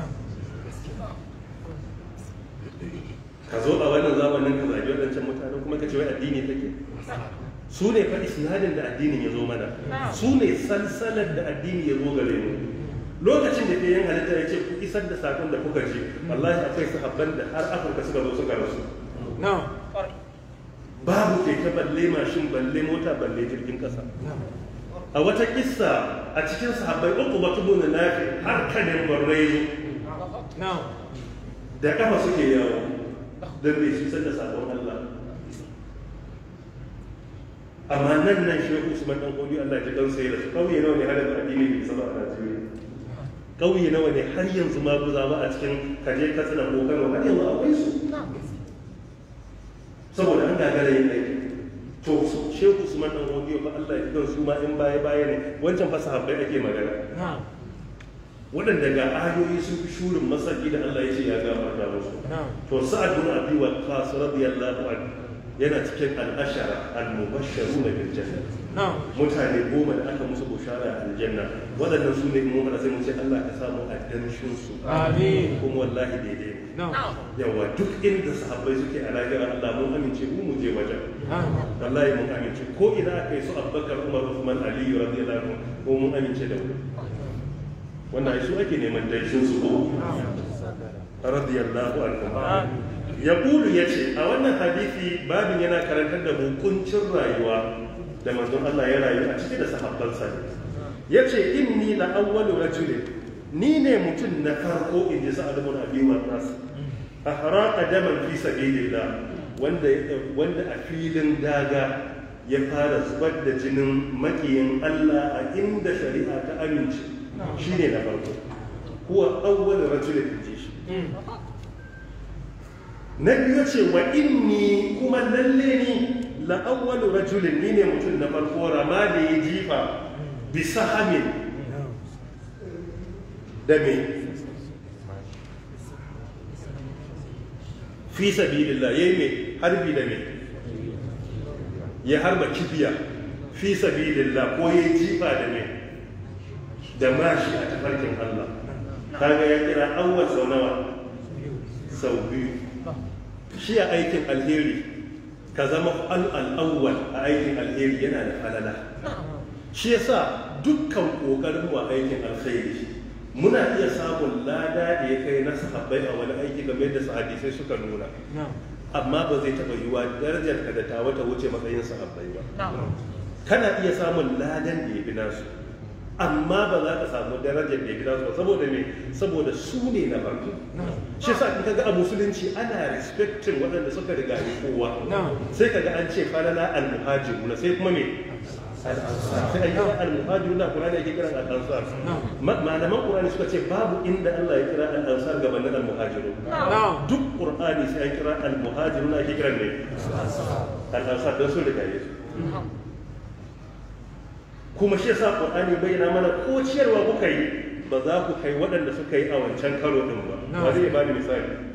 ka zo a wannan zamanin ka zagi waɗancan mutane kuma ka ce wai addini take su ne fa isnadin da addinin ya zo mana su ne salsalar da addini ya zo gare mu lokacin da yin halitta ya ce ku isar da sakon da kuka ji wallahi akwai sahabban da har afirka suka zo suka rasu babu keke balle mashin balle mota balle jirgin kasa a wata kissa a cikin sahabbai uku batu na nafi har kanin barrai da kafa suke yawo don bai su da sabon Allah amma nan nan shehu usman dan kodi Allah ya dan sai da su kauye nawa ne har yanzu addini bai saba a Najeriya kauye nawa ne har yanzu ma guza ba a cikin kaje katsina ko Kano har yanzu akwai su saboda an gagara yin aiki to shehu usman dan kodi fa Allah ya dan su ma in baya baya ne wancan fa sahabbai ake magana waɗanda ga ayoyi sun fi shurin masaki da Allah ya ce ya gafarta musu to sa'ad bin abi waqqas radiyallahu anhu yana cikin al'ashara al-mubashsharu na biljanna mutane goma da aka musu bushara a aljanna waɗannan su ne mu mana sai mu ce Allah ka samu addanshin su Amin. kuma wallahi daidai ne yawa duk inda sahabbai suke a lahira Allah mun amince mu mu je wajen wallahi mun amince ko ina aka yi su Abubakar Umar Uthman Ali radiyallahu anhu ko mun amince da mu wannan ai su ake neman danshin su ko radiyallahu anhu ya ƙulu ya ce a wannan hadithi babin yana karantar da hukuncin rayuwa da manzon Allah ya rayu a ciki da sahabbansa ne ya ce inni la awwalu rajulin ni ne mutum na farko in ji sa'ad ibn abi waqas ahraqa daman fi sabilillah wanda wanda a filin daga ya fara zubar da jinin makiyin Allah a inda shari'a ta amince shine na farko huwa awwalu rajulin ji shi na biyu ce wa inni kuma lalle ni la'awwalu rajulin ni ne mutum na farko rama da ya jifa bisa hamin da me fi sabilillah yayi me harbi da me ya harba kibiya fi sabilillah ko ya jifa da me da mashi a tafarkin Allah kaga ya kira awwal sau nawa sau biyu shi a aikin alheri ka zama al'awwal a aikin alheri yana da falala shi yasa dukkan ƙoƙarin wa aikin alheri muna iya samun lada da ya kai na sahabbai a wani aiki game da hadisai suka nuna amma ba zai taɓa yiwa darajar ka da ta wata wuce matsayin sahabbai ba kana iya samun ladan da ya fi nasu amma ba za ka samu darajar da ya fi nasu ba saboda me saboda su ne na farko shi sa in kaga a musulunci ana respecting waɗanda suka riga yi kowa sai kaga an ce falala al-muhajiruna sai kuma me sai an kira al-muhajirun da Qur'ani yake kiran al-ansar malaman Qur'ani suka ce babu inda Allah ya kira al-ansar gabanin al-muhajirun duk Qur'ani sai an kira al-muhajirun ake kiran ne al-ansar don su riga yesu kuma shi yasa Qur'ani bayyana mana ko ciyarwa kuka yi ba za ku kai waɗanda suka yi a wancan karo din ba ba zai ba ni misali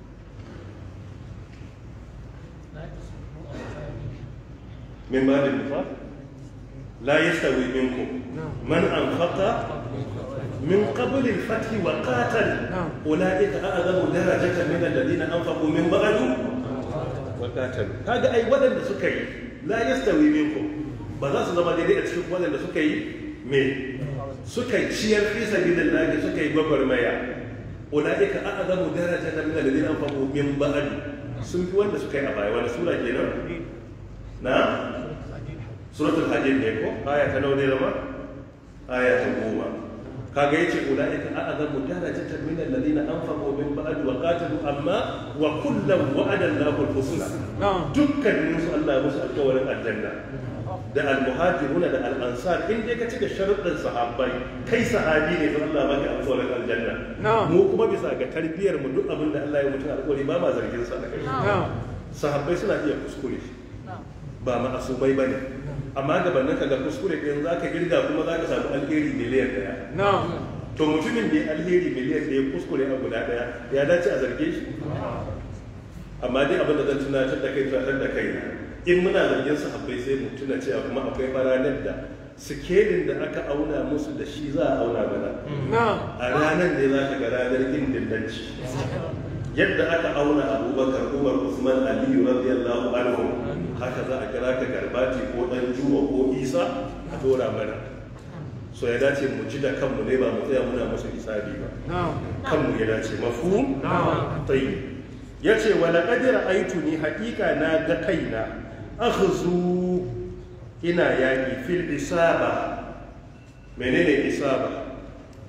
من باب النفاق لا يستوي منكم من أنفق من قبل الفتح وقاتل أولئك أعظم درجة من الذين أنفقوا من بعد وقاتلوا هذا أي ولد سكي لا يستوي منكم بذا زما دي أتشوف ولد سكي من سكي شير في سبيل الله سكي ببر ميا أولئك أعظم درجة من الذين أنفقوا من بعد sun fi wanda suka yi a baya wani sura kenan na suratul hajj ne ko aya ta nawa ne zama aya ta goma kaga yace ulaika a'zamu darajatan min alladhina anfaqu min ba'd wa qatalu amma wa kullam wa'ada Allahu al-husna dukkanin su Allah ya musu alƙawarin aljanna da al-muhajirun da al-ansar in dai ka cika sharuɗin sahabbai kai sahabi ne to Allah maka alƙawarin aljanna mu kuma bisa ga tarbiyar mu duk abin da Allah ya mutu alƙawari ba ma zargin sa da kai sahabbai suna iya kuskure ba ma'asumai ba ne amma gabanin ka ga kuskure ɗin za ka girga kuma za ka samu alheri miliyan ɗaya to mutumin da alheri miliyan ɗaya kuskure a guda ɗaya ya dace a zarge shi amma dai abin da zan tunatar da kai tunatar da kai in muna zargin sahabbai sai mu tuna cewa kuma akwai ranar da sikelin da aka auna musu da shi za a auna mana a ranar ne za ka ga ranar indindanci yadda aka auna abubakar umar usman aliyu radiyallahu anhu haka za a kira ka garbati ko dan juma ko isa a dora mana so ya dace mu ji da kanmu ne ba mu tsaya muna musu hisabi ba kanmu ya dace mafhum tayyib yace wa laqad ra'aytuni haqiqa na ga kaina akhzu ina yaki fil isaba menene isaba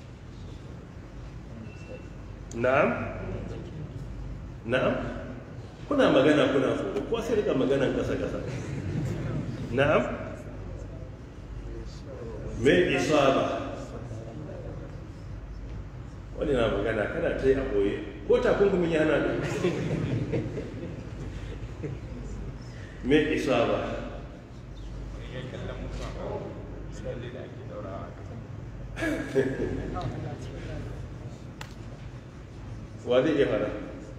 na'am na'am kuna magana kuna tsoro ko sai rika maganan kasa kasa na'am me isaba wani na magana kana ta yi a boye ko takunkumin yana da me isaba wa zai iya fara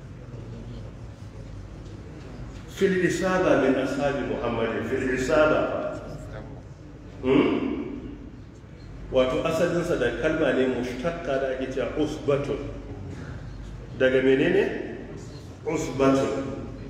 في الإصابة من أصحاب محمد في الإصابة wato asalinsa da kalma ne mushtaqqa da ake cewa usbatun daga menene usbatun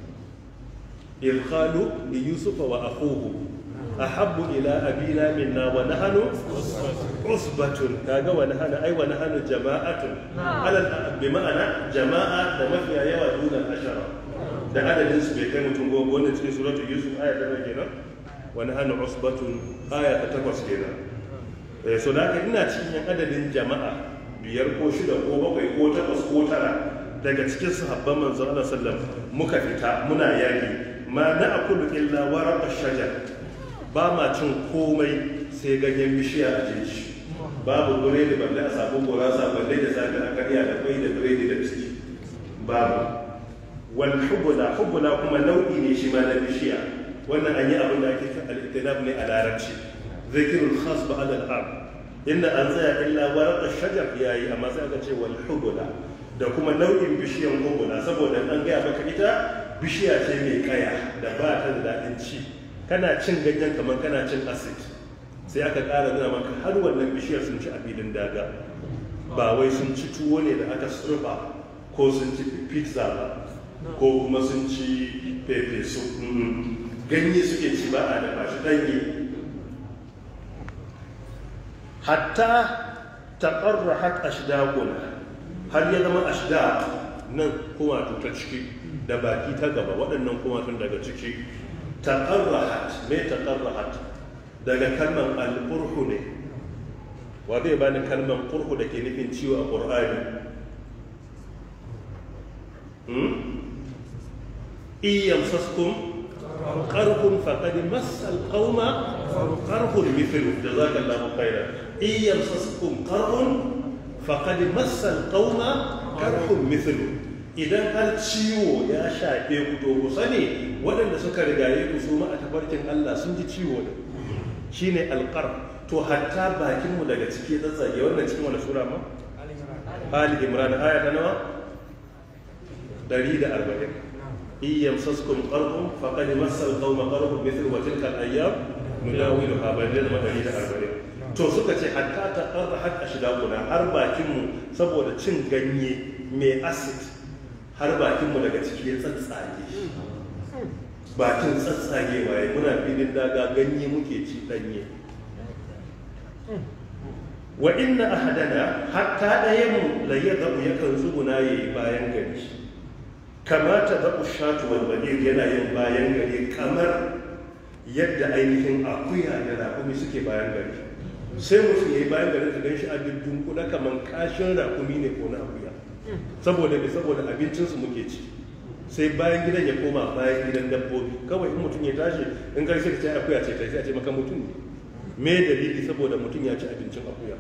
ilkhalu li yusufa wa akhuhu ahabbu ila abina minna wa nahnu usbatun kaga wa nahnu ai wa nahnu jama'atun alal bi ma'ana jama'a da mafiya yawa dunan ashara da adadin su bai kai mutum goma wanda cikin suratul yusuf aya ta nawa kenan wani hannu usbatun aya ta takwas kenan eh so da haka ina cikin yan adadin jama'a biyar ko shida ko bakwai ko takwas ko tara daga cikin sahabban manzon Allah sallam muka fita muna yaki ma na akulu illa waraq shajar ba ma cin komai sai ganyen bishiya a jeji babu biredi balle a samu gurasa balle da safe a karya da kwai da biredi da ciki babu wal hubula hubula kuma nau'i ne shi ma na bishiya wannan an yi abin da ake kan al-ittinab ne a larabci zikirul khas ba al am inda an tsaya illa warqa shajar yayi amma sai aka ce wal hubula da kuma nau'in bishiyan hubula saboda an gaya maka ita bishiya ce mai kaya da ba ta da daɗin ci kana cin ganyen kamar kana cin acid sai aka ƙara nuna maka har wannan bishiyar sun ci a filin daga ba wai sun ci tuwo ne da aka surfa ko sun ci pizza ba ko kuma sun ci pepe su ganye suke ci ba a dafa shi ɗanye hatta taƙarra hat ashdaquna har ya zama ashdaq nan kuma ta ciki da baki ta gaba waɗannan kuma tun daga ciki taƙarra me taƙarra daga kalmar al'urhu ne wa zai bani kalmar ƙurhu da ke nufin ciwo a ƙur'ani in yamsaskum qarhun faqad massal qauma qarhun mithlu jazakallahu khairan in yamsaskum qarhun faqad massa al-qauma qarhun mithlu idan har ciwo ya shafe ku to ku sani waɗanda suka rigaye ku su ma a tafarkin Allah sun ji ciwo da shine alqar to hatta bakin mu daga ciki tsatsage wannan cikin wani sura ma Ali Imran aya ta nawa 140 in yamsaskum qarhun faqad massa al-qauma qarhun mithlu wa tilka al-ayyam nudawiluha bainal madani da 40 to suka ce hatta ta qarra har ashidaquna har bakin mu saboda cin ganye mai acid har bakinmu daga ciki ya tsatsage bakin tsatsage waye muna filin daga ganye muke ci danye wa inna ahadana hatta ɗaya mu la yadhabu yakan tsuguna yayi bayan gari kamata da ushatu wal badir yana yin bayan gari kamar yadda ainihin akuya da rakumi suke bayan gari sai mutum yayi bayan gari ka ganshi a dindin kuda kamar kashin rakumi ne ko na akuya saboda me saboda abincinsu muke ci sai bayan gidan ya koma bayan gidan dabbobi kawai in mutum ya tashi in kai sai ka ce akuya ce ta sai a ce maka mutum ne me dalili saboda mutum ya ci abincin akuya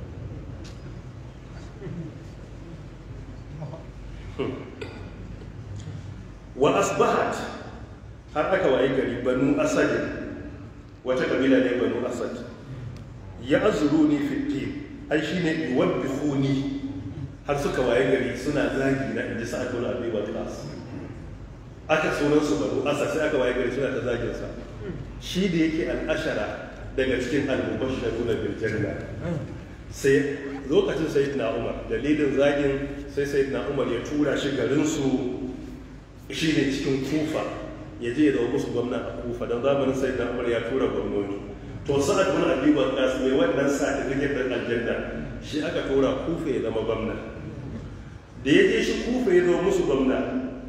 wa asbahat har aka waye gari banu asad wata kabila ne banu asad ya azuruni fi din ai shine yuwabbihuni har suka waye gari suna zagi na inji sa'ad bin abi waqas aka sunan su banu asad sai aka waye gari suna ta zagin sa shi da yake al'ashara daga cikin al-mubashshiruna bil janna sai lokacin sayyidina umar dalilin zagin sai sayyidina umar ya tura shi garin su shine cikin kufa ya je ya zama musu gwamna a kufa don zamanin sayyidina umar ya tura gwamnoni to sa'ad bin abi waqas mai wannan certificate din aljanna shi aka tura kufa ya zama gwamna da ya je shi kufa ya zama musu gwamna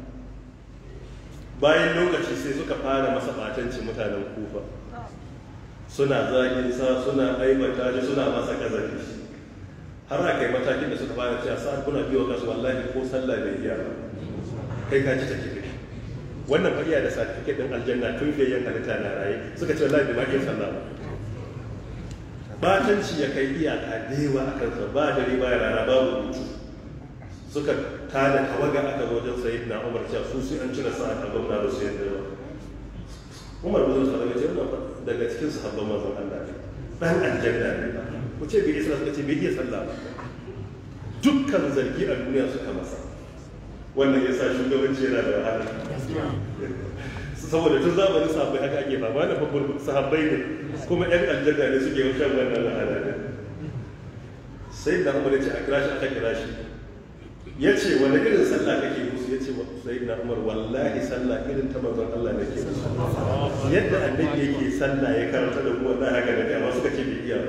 bayan lokaci sai suka fara masa batanci mutanen kufa suna zagin sa suna aibata shi suna masa kazafi har a kai matakin da suka fara cewa sa'ad kuna biyo kasu wallahi ko sallah bai iya ba kai ka ji take kai wannan fariya da certificate din aljanna tun fiye yan halitta na raye suka ce wallahi bai iya sallah ba batanci ya kai iyaka da yawa a kansa ba dare ba ya rana babu hutu suka tada tawaga aka zo wajen sayyid na umar cewa su sai an cire sa'a a gwamna da su yadda ba umar bin zuwa daga cikin daga cikin sahabban manzon Allah ne dan aljanna ne ku ce bai isa suka ce bai iya sallah ba dukkan zargi a duniya suka masa wannan yasa shugabanci yana da wahala saboda tun zamanin sahabbai haka ake fama da babbar sahabbai ne kuma yan aljanna ne suke shan wannan wahala ne sai da umar ya ce a kira shi aka kira shi ya ce wani irin sallah kake musu ya ce sai na umar wallahi sallah irin ta manzon Allah ne ke musu yadda annabi yake sallah ya karanta da mu wallahi haka da amma suka ce bai iya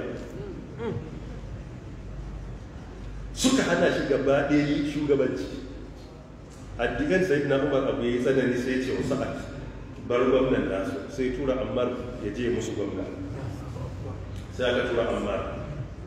suka hana shi gaba ɗaya shugabanci addigan sai na umar abu ya yi tsanani sai ya ce wasu a bar gwamnan nasu sai tura ammar ya je musu gwamna sai aka tura ammar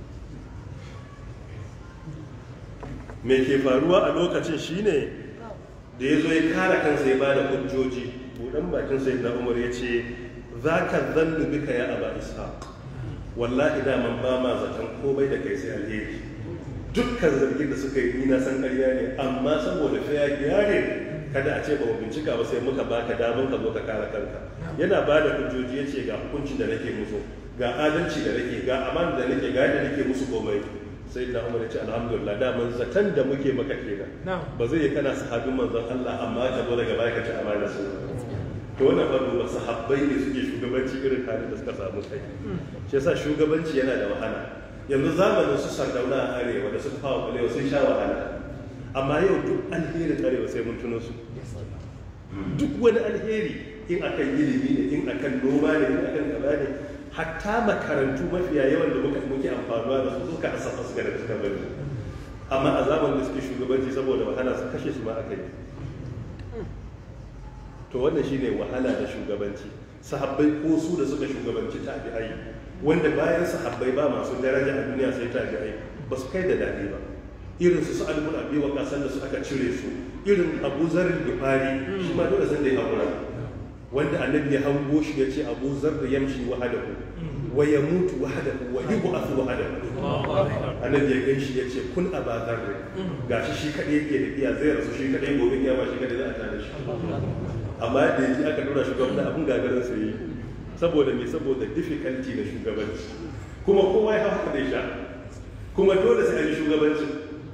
me ke faruwa a lokacin shine da ya zo ya kara kansa ya bada hujjoji budan bakin sai na umar ya ce za ka zannu bika ya aba ishaq wallahi daman ba ma zaton komai da kai sai alheri dukkan zargin da suka yi ni na san ƙarya ne amma saboda fiya ne kada a ce ba mu bincika ba sai muka baka damar ka zo ka kare kanka yana ba da hujjoji ya ce ga hukuncin da nake musu ga adalci da nake ga amana da nake ga yadda nake musu komai sai da umar ya ce alhamdulillah daman zaton da muke maka kenan ba zai yi kana sahabin manzon Allah amma ka zo daga baya ka ci amana su to wannan fa ba sahabbai ne suke shugabanci irin halin da suka samu kai shi yasa shugabanci yana da wahala yanzu zamanin su sardauna a arewa da su fawa kwalewa sun sha wahala amma yau duk alherin arewa sai mun tuno su duk wani alheri in akan ilimi ne in akan noma ne in akan gaba ne hatta makarantu mafiya yawan da muka muke amfanuwa da su suka asafa su da suka bari amma a zamanin da suke shugabanci saboda wahala su kashe su ma aka yi to wannan shine wahala da shugabanci sahabbai ko su da suka shugabanci tabi'ai wanda bayan sahabbai ba masu daraja a duniya sai tabi'ai ba su kai da dadi ba irin su sa'ad bin abi waqas da su aka cire su irin abu zarin gifari shi ma dole san da ya hakura wanda annabi ya hango shi ya ce abu zarra yamshi wahadahu wa ya mutu wahadahu wa yub'athu wahadahu annabi ya gan shi ya ce kun aba zarra gashi shi kadai yake da iya zai rasu shi kadai gobe kiyama shi kadai za a tare shi amma da yaji aka dora shugaban abun gagarin sai yi saboda me saboda difficulty na shugabanci kuma kowa ya haka da sha kuma dole sai an yi shugabanci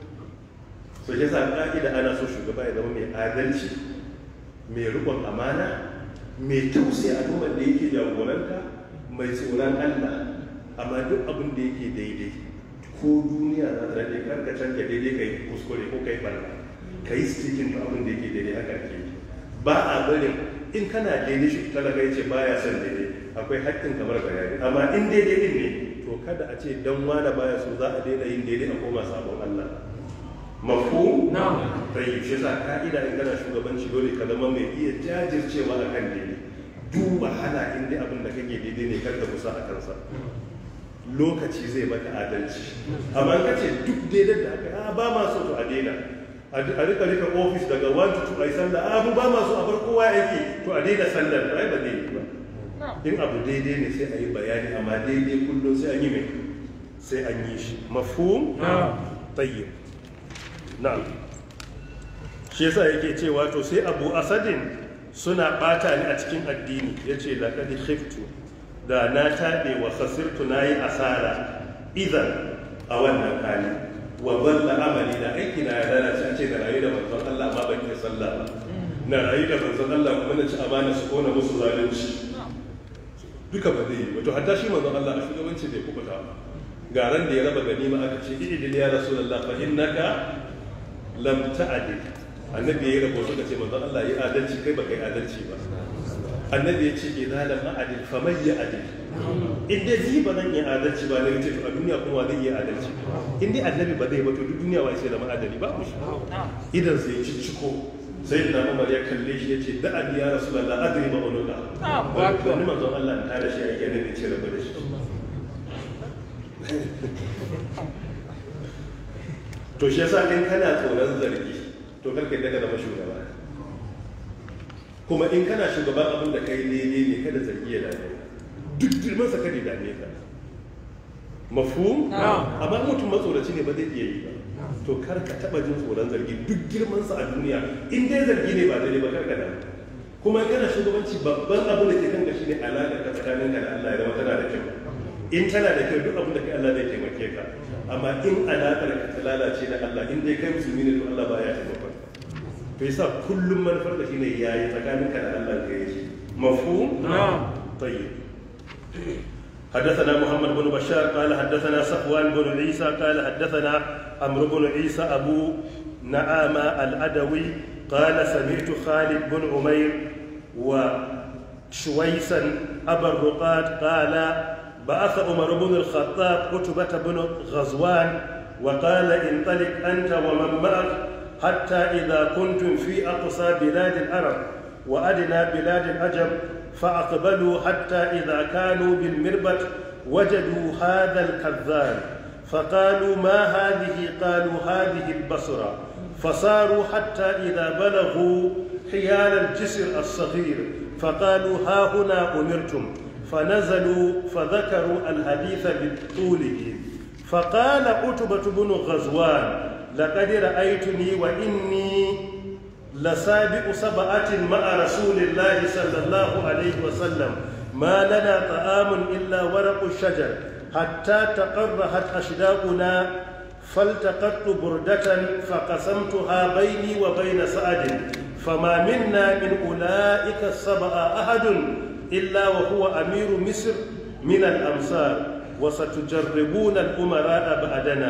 so ya sa ka'ida ana so shugaba ya zama mai adalci mai rikon amana mai tausaya al'ummar da yake jagoranta mai tsoron Allah amma duk abin da yake daidai ko duniya za ta daɗe karka canja daidai ka yi kuskure ko ka yi barna ka yi stikin to abin da yake daidai haka ake yi ba a barin in kana daidai shi talaka ya ce baya son daidai akwai haƙƙin kamar bayani amma in daidai din ne to kada a ce dan wani baya so za a daina yin daidai a koma sabon Allah mafu tayyib shi sa ka'ida in kana shugabanci dole ka zama mai iya jajircewa akan daidai duk wahala in dai abin da kake daidai ne kar ka kusa a kansa lokaci zai maka adalci amma in kace duk daidai da aka a ba ma so to a daina a rika rika ofis daga 1 to 2 ai sallah a mu ba ma so a bar kowa yake to a daina sallar ai ba daidai ba in abu daidai ne sai a yi bayani amma daidai kullum sai an yi mai sai an yi shi mafhum tayyib na'am shi yasa yake cewa to sai abu asadin suna bata ni a cikin addini yace laqad khiftu da na tabe wa khasirtu nayi asara idan a wannan hali wa dhalla amali da aiki na ya lalace ce da rayu da manzon Allah ma ban yi sallah ba na rayu da manzon Allah kuma na ci amana su kona musu zalunci duka ba zai yi wato hatta shi manzon Allah a shugabanci bai kubuta ba garan da ya raba ganima aka ce idil ya rasulullah fa innaka lam ta'dil annabi ya rabo suka ce manzon Allah yi adalci kai baka yi adalci ba annabi ya ce idan lam a'dil fa man ya'dil in dai zai ba zan yi adalci ba ne ce to a duniya kuma zai yi adalci in dai annabi ba zai ba to duk duniya wai sai da ma'adali ba mu shi idan sai ci ciko sai da Umar ya kalle shi ya ce da abi ya rasulullah adri ba unuka wani manzon Allah ta da shi a yake ne ce rabu da shi to shi yasa in kana tsoron zargi to karka yadda ka zama shugaba kuma in kana shugaban abin da kai daidai ne kada zargi ya dame duk girman sa kada dame ka mafhum amma mutum matsoraci ne ba zai iya yi ba to kar ka taba jin tsoron zargi duk girman sa a duniya in dai zargi ne ba daidai ba kar ka dame kuma in kana shugabanci babban abin da ke kanka shine alaƙar ka tsakaninka da Allah ya zama tana da kyau in tana da kyau duk abin da kai Allah zai taimake ka amma in alaƙar ka ta lalace da Allah in dai kai musulmi ne to Allah baya taimakon to yasa kullum manufar da shine yayi tsakanin ka da Allah ka yi mafhum tayyib حدثنا محمد بن بشار قال حدثنا صفوان بن عيسى قال حدثنا عمرو بن عيسى ابو نعامة الأدوي قال سمعت خالد بن عمير وشويسا أبا الرقاد قال بعث عمر بن الخطاب قتبة بن غزوان وقال انطلق أنت ومن معك حتى إذا كنتم في أقصى بلاد العرب وأدنى بلاد العجم فأقبلوا حتى إذا كانوا بالمربط وجدوا هذا الكذاب فقالوا ما هذه قالوا هذه البصرة فصاروا حتى إذا بلغوا حيال الجسر الصغير فقالوا ها هنا أمرتم فنزلوا فذكروا الحديث بطوله فقال عتبة بن غزوان لقد رأيتني وإني لسابق سبعة مع رسول الله صلى الله عليه وسلم ما لنا طعام إلا ورق الشجر حتى تقرحت أشداقنا فالتقطت بردة فقسمتها بيني وبين سعد فما منا من أولئك السبعة أحد إلا وهو أمير مصر من الأمصار وستجربون الأمراء بعدنا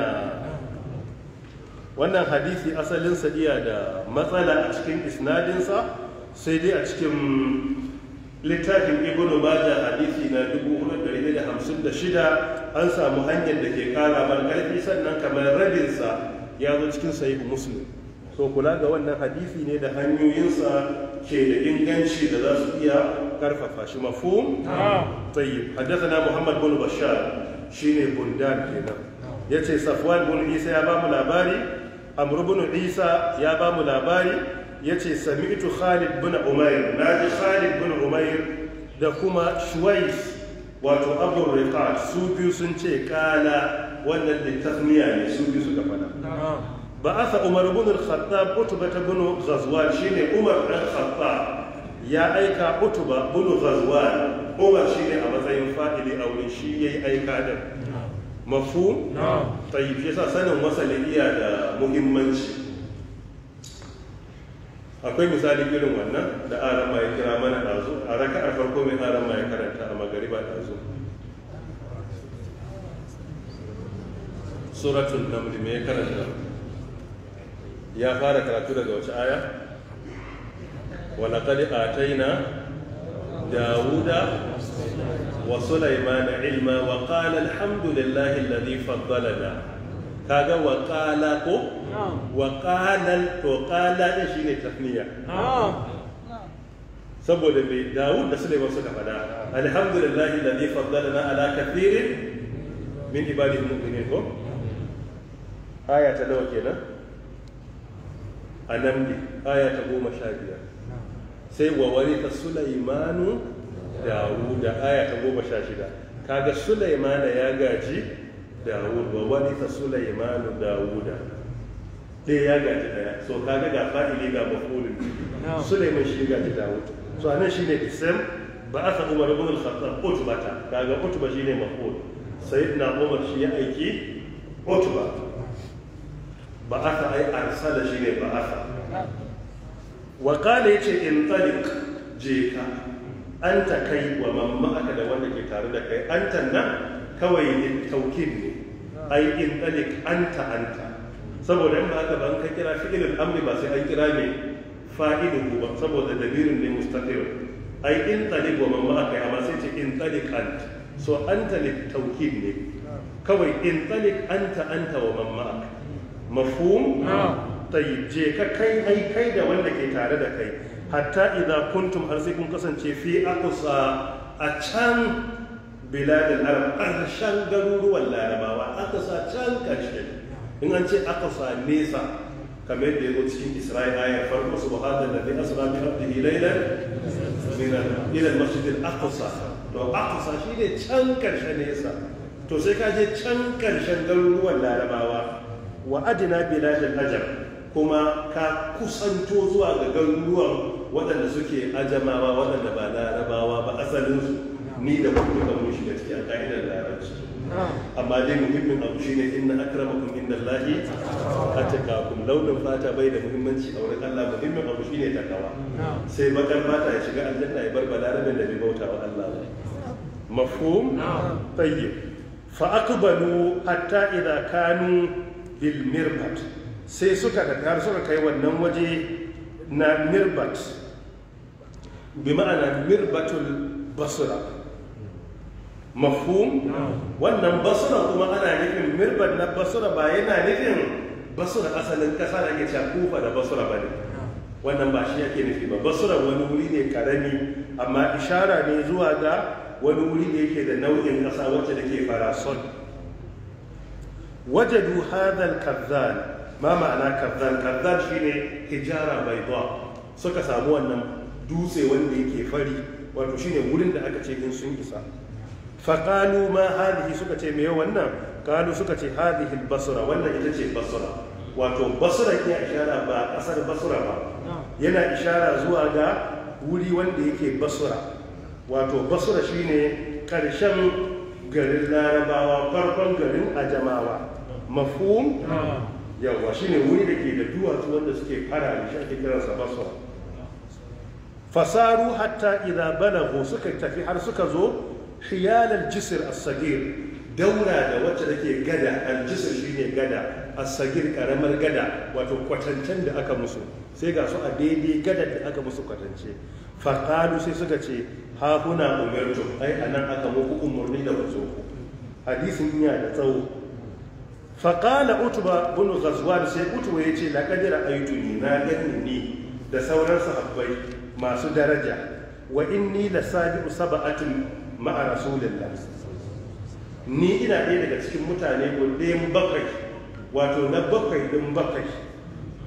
wannan hadisi asalin iya da matsala a cikin isnadinsa sai dai a cikin littafin ibn majah hadisi na 456 an samu hanyar da ke kara mar karfi sannan kamar rabinsa ya zo cikin sahih muslim so kula ga wannan hadisi ne da hanyoyinsa ke da inganci da za su iya karfafa shi mafhum tayyib haddathana muhammad bin bashar shine bundan kenan yace safwan bin isa ya ba mu labari amr bin isa ya ba mu labari yace sami'tu Khalid bin Umayr naji Khalid bin Umayr da kuma Shuwais wato Abu Riqat su biyu sun ce kala wannan littafniya ne su biyu suka fada ba'atha Umar ibn al-Khattab Utbah ibn Ghazwan shine Umar dan Khattab ya aika Utbah ibn Ghazwan Umar shine a matsayin fa'ili a wurin shi yayi aika din mafhum tayyib yasa sanin wasalin iya da muhimmanci akwai misali irin wannan da aran ma ya kira mana ɗazu a raka'ar farko mai aran ma ya karanta a magariba ɗazu suratul naml me ya karanta ya fara karatu daga wace aya ولقد آتينا داود وسليمان علما وقال الحمد لله الذي فضلنا kaga wa qala ko wa qala to qala da shine tafniya saboda mai Dawud da Sulaiman suka fada alhamdulillahi alladhi faddalana ala kathirin min ibadihi mu'minin ko aya ta nawa kenan anamli aya ta goma sha biyar sai wa warita Sulaimanu Dawud da aya ta goma sha shida kaga Sulaimana ya gaji Dawud wa warita Sulaimanu Dawuda ɗaya ya gaji ɗaya so kaga ga fa'ili ga mafulin Sulaiman shi gaji Dawud so anan shine ism ba aka Umar ibn al-Khattab utbata kaga utba shine maful sayyidina Umar shi ya aiki utba ba aka ai arsala shine ba aka wa qala yace in taliq je ka anta kai wa mamma aka da wanda ke tare da kai anta nan kawai in taukid ne ai in taliq anta anta saboda in ba haka ban ka kira fi'ilul amri ba sai an kira ne fa'iluhu ba saboda damirin ne mustaqir ai in taliq wa mamma aka amma sai ce in taliq ant so anta lit taukid ne kawai in taliq anta anta wa mamma aka mafhum tayyib je ka kai ai kai da wanda ke tare da kai hatta idza kuntum har sai kun kasance fi aqsa a can biladin arab ƙarshen garuruwan larabawa aqsa can ƙarshe in an ce aqsa nesa kamar da yazo cikin isra'ila ayar farko subhanahu alladhi asra bi abdihi laylan min ila al-masjid al-aqsa to aqsa shine can ƙarshe nesa to sai ka je can ƙarshen garuruwan larabawa wa adina biladin ajam kuma ka kusanto zuwa ga garuruwan waɗanda suke ajamawa waɗanda ba larabawa ba asalinsu ni da kuma da mun shiga cikin ka'idar larabci amma dai muhimmin abu shine inna akramakum indallahi atqakum launin fata bai da muhimmanci a wurin Allah muhimmin abu shine takawa sai bakar fata ya shiga aljanna ya bar balarabin da bai bauta wa Allah ba mafhum tayyib fa aqbalu hatta idza kanu bil mirbat sai suka da har suka kai wannan waje na mirbat bi ma'ana mirbatul basra mafhum wannan basra kuma ana nufin mirbat na basra ba yana nufin basra asalin kasa da ke cewa kufa da basra ba ne wannan ba shi yake nufi ba basra wani wuri ne karami amma ishara ne zuwa ga wani wuri da yake da nau'in kasa wacce da ke farasol wajadu hadal kazzan ma ma'ana kazzan kazzan shine hijara bayda suka samu wannan dutse wanda yake fari wato shine wurin da aka ce in sun isa faƙalu ma hadihi suka ce me wannan kalu suka ce hadihi basra wannan ita ce basra wato basra ya ishara ba ƙasar basra ba yana ishara zuwa ga wuri wanda yake basra wato basra shine ƙarshen garin larabawa farkon garin ajamawa mafhum yawa shine wuri da ke da duwatsu wanda suke fara da shi ake kiransa basra fasaru hatta idza balagu suka tafi har suka zo hiyal al-jisr as-sagir daura da wacce take gada al-jisr shine gada as-sagir karamar gada wato kwatancen da aka musu sai ga su a daidai gadar da aka musu kwatance faqalu sai suka ce ha huna umirtu ai anan aka muku umurni da wazo hadisin yana da tsawo faƙala utuba bin ghazwan sai utuba ya ce laƙadira aituni na gani ni da sauran sahabbai masu daraja wa inni la sabi'u sab'atin ma'a rasulillah ni ina ɗaya daga cikin mutane ɗayan bakwai wato na bakwai ɗin bakwai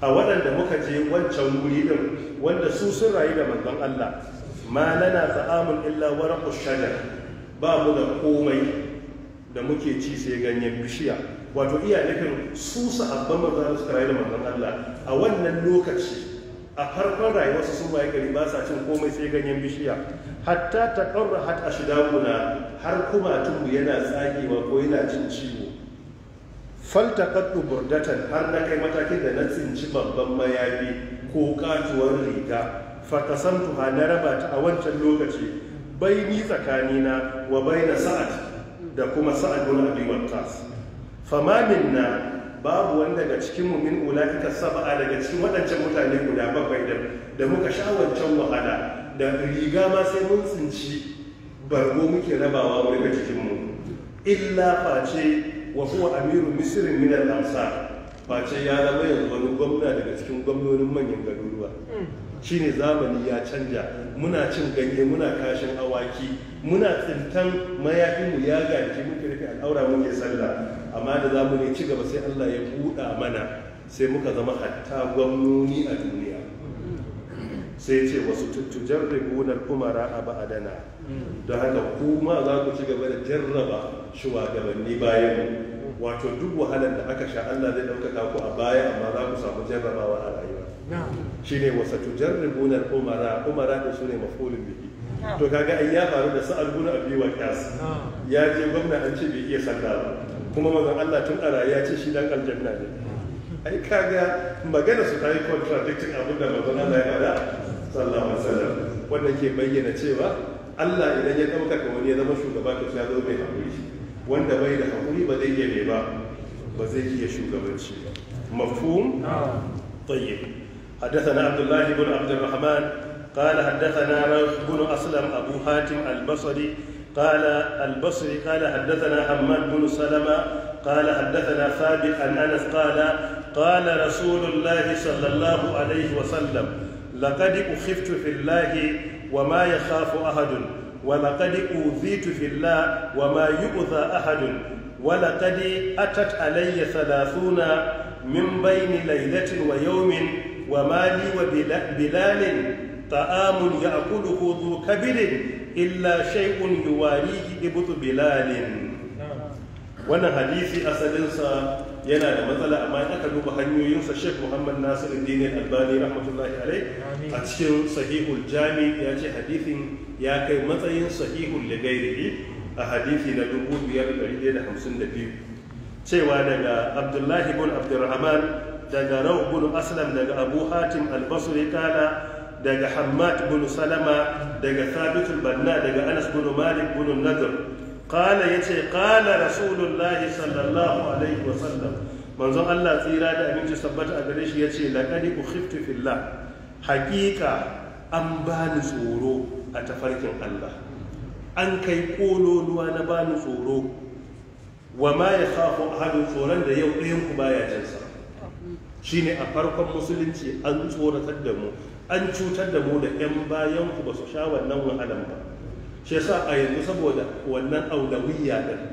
a waɗanda muka je wancan wuri din wanda su sun rayu da manzon Allah ma lana ta'amun illa waraqu shajar ba mu da komai da muke ci sai ganyen bishiya wato iya nufin su sahabban manzon suka rayu da manzon Allah a wannan lokaci a farkon rayuwarsu sun waye gari ba sa cin komai sai ganyen bishiya hatta ta ƙarra hat a shidaguna har kumatunmu yana tsagewa ko yana cin ciwo falta kaddu burdatan har na kai matakin da na tsinci babban mayafi ko katuwar riga fakasamtu ha na raba ta a wancan lokaci baini tsakanina wa baina sa'ad da kuma sa'ad bin abi waqqas fama minna babu wanda daga cikin mu min ulaika sab'a daga cikin waɗancan mutane guda bakwai da da muka sha wancan wahala da riga ma sai mun tsinci bargo muke rabawa mu daga cikin mu illa face wa huwa amiru misr min al-ansar face ya zama yanzu wani gwamna daga cikin gwamnonin manyan garuruwa shine zamani ya canja muna cin ganye muna kashin awaki muna tsintan mayafinmu ya gaji muke rufe al'aura muke sallah amma da zamu ne ci gaba sai Allah ya buɗa mana sai muka zama hatta gwamnoni a duniya sai ce wasu tuttujar rigunar kumara a ba'adana don haka kuma za ku ci gaba da jarraba shugabanni bayan wato duk wahalar da aka sha Allah zai ɗaukaka ku a baya amma za ku samu jarrabawa a rayuwa shine wasa tujarribuna al-umara umara da sune mafulun bihi to kaga ai ya faru da sa'al bin abi waqas ya je gwamna an ce bai iya sallah ba kuma manzon Allah tun a ya ce shi dan aljanna ne ai kaga magana su tayi contradicting abin da manzon Allah ya faɗa sallallahu alaihi wasallam wannan ke bayyana cewa Allah idan ya ɗaukaka wani ya zama shugaba to ya zo mai hakuri wanda bai da hakuri ba zai iya ne ba ba zai iya shugabanci ba mafhum طيب حدثنا عبد الله بن عبد الرحمن قال حدثنا روح بن أسلم أبو حاتم البصري قال البصري قال حدثنا حماد بن سلمة قال حدثنا ثابت عن أنس قال قال رسول الله صلى الله عليه وسلم لقد أخفت في الله وما يخاف أحد ولقد أوذيت في الله وما يؤذى أحد ولقد أتت علي ثلاثون من بين ليلة ويوم وما لي وبلال طعام يأكله ذو كبد إلا شيء يواريه إبط بلال wannan hadisi asalinsa yana da matsala amma in aka duba hanyoyinsa Sheikh Muhammad Nasiru Dini Albani rahmatullahi alai a cikin sahihul jami ya ce hadisin ya kai matsayin sahihul ligairihi a hadisi na 5152 cewa daga Abdullahi bin Abdurrahman daga Rauh bin Aslam daga Abu Hatim al-Basri kala daga Hammad bin Salama daga Thabit al-Banna daga Anas bin Malik bin Nadr قال يتي قال رسول الله صلى الله عليه وسلم manzon Allah tsira da abinci sabbata a gare shi yace laqad ukhiftu fillah haqiqa an bani tsoro a tafarkin Allah an kai kololuwa na bani tsoro wa ma yakhafu ahadun tsoron da yau ɗayan ku baya jin sa shine a farkon musulunci an tsoratar da mu an cutar da mu da ƴan bayan ku ba su sha wannan wahalan ba shi yasa a yanzu saboda wannan aulawiyya din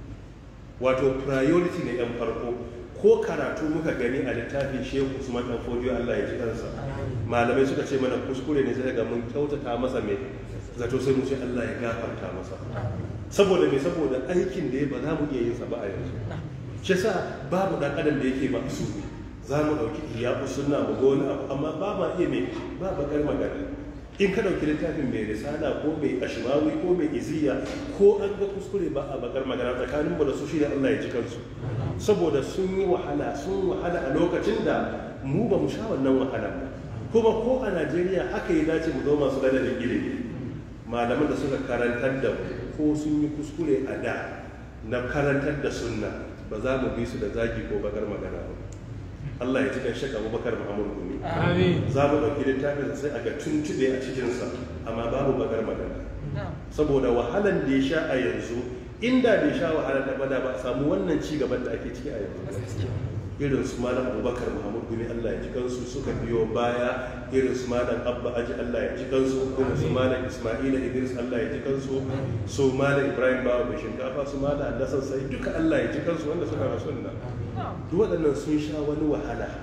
wato priority ne yan farko ko karatu muka gani a littafin shehu usman dan fodiyo Allah ya ji kansa malamai suka ce mana kuskure ne sai ga mun kyautata masa mai zato sai mu ce Allah ya gafarta masa saboda me saboda aikin da ya ba za mu iya yin sa ba a yanzu shi yasa babu dan adam da yake ba su za mu dauki iya sunna mu ga wani abu amma ba ma iya me ba bakar magana in ka ɗauki littafin mai risala ko mai ashmawi ko mai iziya ko an ga kuskure ba a bakar magana tsakanin mu da su shi da Allah ya ji kansu saboda sun yi wahala sun wahala a lokacin da mu ba mu sha wannan wahala ba kuma ko a Najeriya haka ya dace mu zo masu gada da ilimi malaman da suka karantar da mu ko sun yi kuskure a da na karantar da sunna ba za mu bi su da zagi ko bakar magana ba Allah ya ji kan shaka Abubakar Muhammad Gumi. Za mu ɗauki littafin sai a ga tuntuɓe a cikinsa amma babu bakar magana. Saboda wahalan da ya sha a yanzu inda bai sha wahalar da bada ba a samu wannan ci gaban da ake ciki a yanzu. Irin su malam Abubakar Muhammad Gumi Allah ya ji kansu suka biyo baya irin su malam Abba Aji Allah ya ji kansu irin su malam Ismaila Idris Allah ya ji kansu su malam Ibrahim Bawa Bai Shinkafa su malam Nassan Sai duka Allah ya ji kansu wanda suka rasu nan. duk waɗannan sun sha wani wahala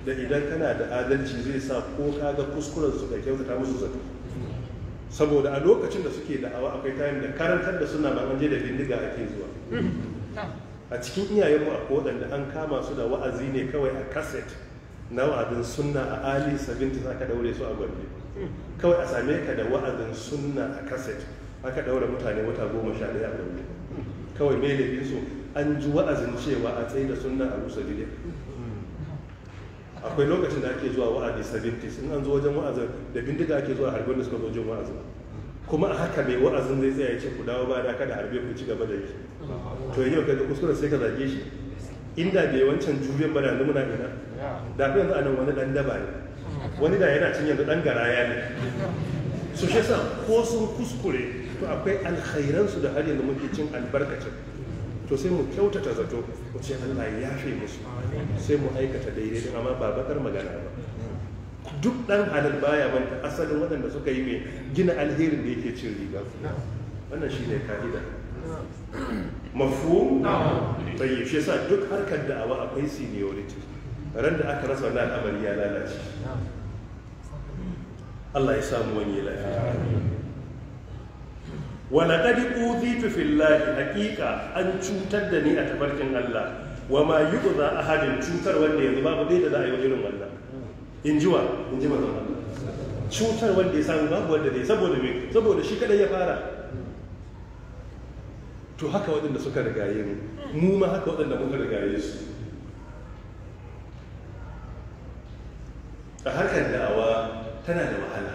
da idan kana da adalci zai sa ko ka ga kuskuren su ka kyautata musu zato saboda a lokacin da suke da'awa akwai kayan da karantar da suna an je da bindiga ake zuwa a cikin iyayenmu a waɗanda an kama su da wa'azi ne kawai a kaset na wa'azin sunna a ali 70 aka daure su a gombe kawai a same ka da wa'azin sunna a kaset aka daure mutane wata goma sha ɗaya a gombe kawai mai laifin su an ji wa'azin cewa a tsaye da sunna a rusa bidiyar akwai lokacin da ake zuwa wa'azi 70 in an zo wajen wa'azin da bindiga ake zuwa harbin da suka zo jin wa'azin kuma a haka mai wa'azin zai tsaya ya ce ku dawo ba da kada harbe ku ci gaba da yi to yau kaga kuskure sai ka zage shi inda bai wancan juriyar ba da yanzu muna ina da fi yanzu anan wani dan daba ne wani da yana cin yanzu dan garaya ne su shi sa ko sun kuskure to akwai alkhairansu da har yanzu muke cin albarkacin to sai mu kyautata zato mu ce Allah ya yafe musu sai mu aikata daidai din amma ba bakar magana ba duk dan halal baya manta asalin waɗanda suka yi mai gina alherin da yake cin riga wannan shine ka'ida mafu bai shi yasa duk harkar da'awa akwai seniority ran da aka rasa wannan al'amari ya lalace Allah ya samu wani lafiya wala qad udhitu fillahi haqiqa an cutar da ni a tabarkin Allah wa ma yu'za ahadin cutar wanda yanzu babu dai da za a yi irin wannan in ji wa in ji manzon Allah cutar wanda ya samu babu wanda zai saboda me saboda shi kadai ya fara to haka waɗanda suka rigaye mu mu ma haka waɗanda muka rigaye su a harkar da'awa tana da wahala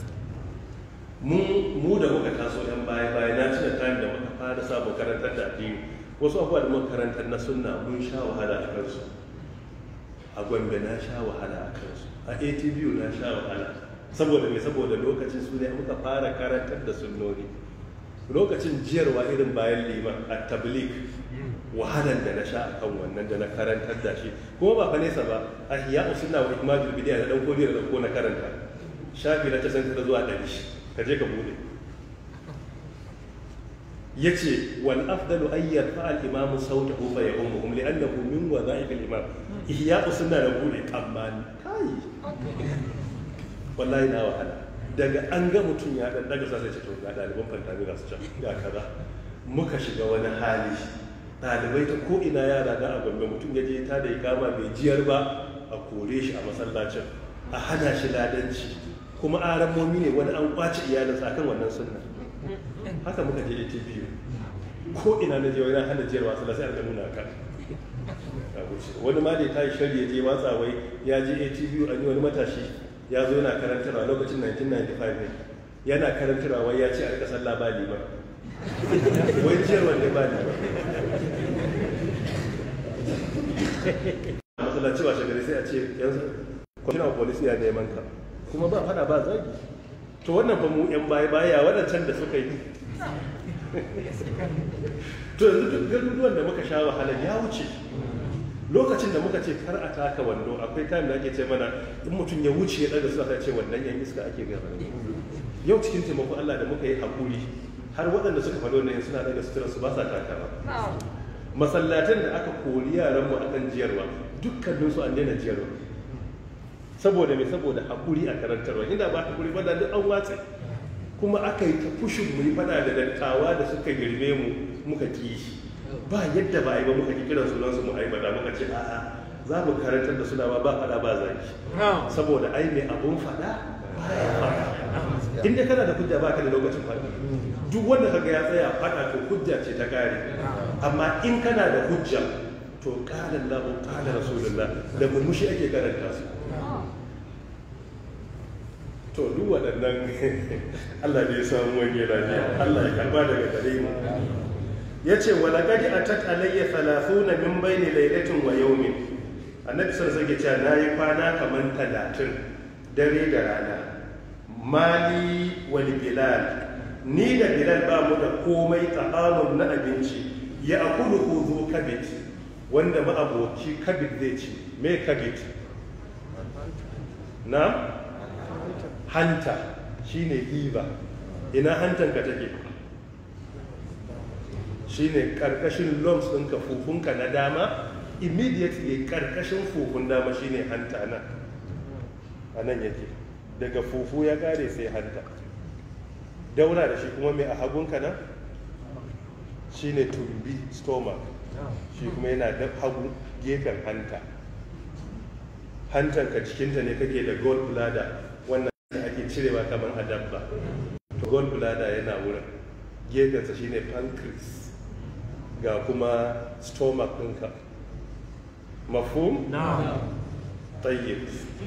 mu da muka taso yan baya baya na tuna time da muka fara samun karantar da addini wasu abubuwa da muka karantar na sunna mun sha wahala a kansu a gombe na sha wahala a kansu a atv na sha wahala saboda mai saboda lokacin su ne muka fara karantar da sunnoni lokacin jiyarwa irin bayan liman a tablik wahalar da na sha a kan wannan da na karantar da shi kuma ba fa nesa ba a hiya usunna wa ikmadul bidiya da dan kodi da ko na karanta shafi na casan da zuwa ɗari ka je ka bude yace wal afdalu ay yarfa al imam sawtahu fa ya'umuhum li'annahu min wadha'if al imam ihya usunna da bude amma kai wallahi na wahala daga an ga mutum ya dan daga sai ce to ga ɗaliban fantami ga su can ga kaza muka shiga wani hali ɗalibai ta ko ina yara da a gombe mutum ya je ta da ikama bai jiyar ba a kore shi a masallacin a hana shi ladanci kuma aramomi ne wani an kwace iyalinsa akan wannan sunna haka muka je ATV ko ina na je wani hana jiyar wasu sai an nuna ka wani ma da ta yi shari ya je watsa wai ya je ATV an yi wani matashi ya zo yana karantarwa lokacin 1995 ne yana karantarwa wai ya ce a rika sallah ba liman wai jiyar wanda ba liman masallaci wa shagari sai a ce yanzu kwamishina polisi ya neman ka kuma ba fada ba zagi to wannan fa mu yan baya baya waɗancan da suka yi to yanzu duk garuruwan da muka sha wahala ya wuce lokacin da muka ce kar a taka wando akwai time da ake ce mana in mutum ya wuce ya daga suna ce wannan yan iska ake gaba yau cikin taimako Allah da muka yi hakuri har waɗanda suka faɗo ne suna daga sutura su ba sa takawa masallatan da aka kori yaran mu akan jiyarwa dukkanin su an daina jiyarwa saboda me saboda hakuri a karantarwa inda ba hakuri ba da duk an watsa kuma aka yi ta fushin mu yi fada da dattawa da suka girme mu muka ki ba yadda ba a yi ba muka ki kiran sunan su mu aibata muka ce a'a za mu karantar da suna ba ba fada ba zaki saboda ai mai abun fada baya fada inda kana da hujja ba ka da lokacin fada duk wanda kaga ya tsaya fada to hujja ce ta kare amma in kana da hujja to qala Allahu qala Rasulullah da murmushi ake karanta su to duk waɗannan Allah ne ya samu wani lafiya Allah ya karba daga gare mu yace wala gadi atat alayya 30 min bayni laylatin wa yawmin annabi sallallahu alaihi wasallam nayi kwana kaman 30 dare da rana mali wal bilal ni da bilal ba mu da komai ta'amun na abinci ya akulu huzu kabit wanda ma'aboci kabit zai ci me kabit na hanta shine giba ina hantanka take shine karkashin lumps ɗinka fufunka na dama immediately karkashin fufun dama shine hanta nan a nan yake daga fufu ya kare sai hanta daura da shi kuma mai a hagunka nan shine tumbi stomach shi kuma yana da hagu gefen hanta hantanka cikinta ne kake da gold bladder wannan da ake cirewa kamar a dabba to gold bladder yana wurin gefensa shine pancreas ga kuma stomach ɗinka mafhum tayyib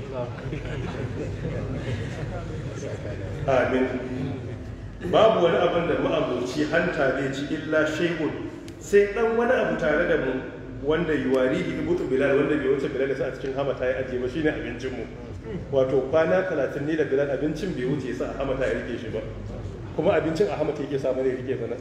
amin babu wani abin da ma'aboci hanta zai ci illa shay'un sai dan wani abu tare da mu wanda yuwari ibutu bilal wanda bai wuce bilal sa a cikin hamata ya ajiye ba shine abincin mu wato kwana 30 ne da bilal abincin bai wuce sa a hamata ya rike shi ba kuma abincin a hamata yake samu ne rike bana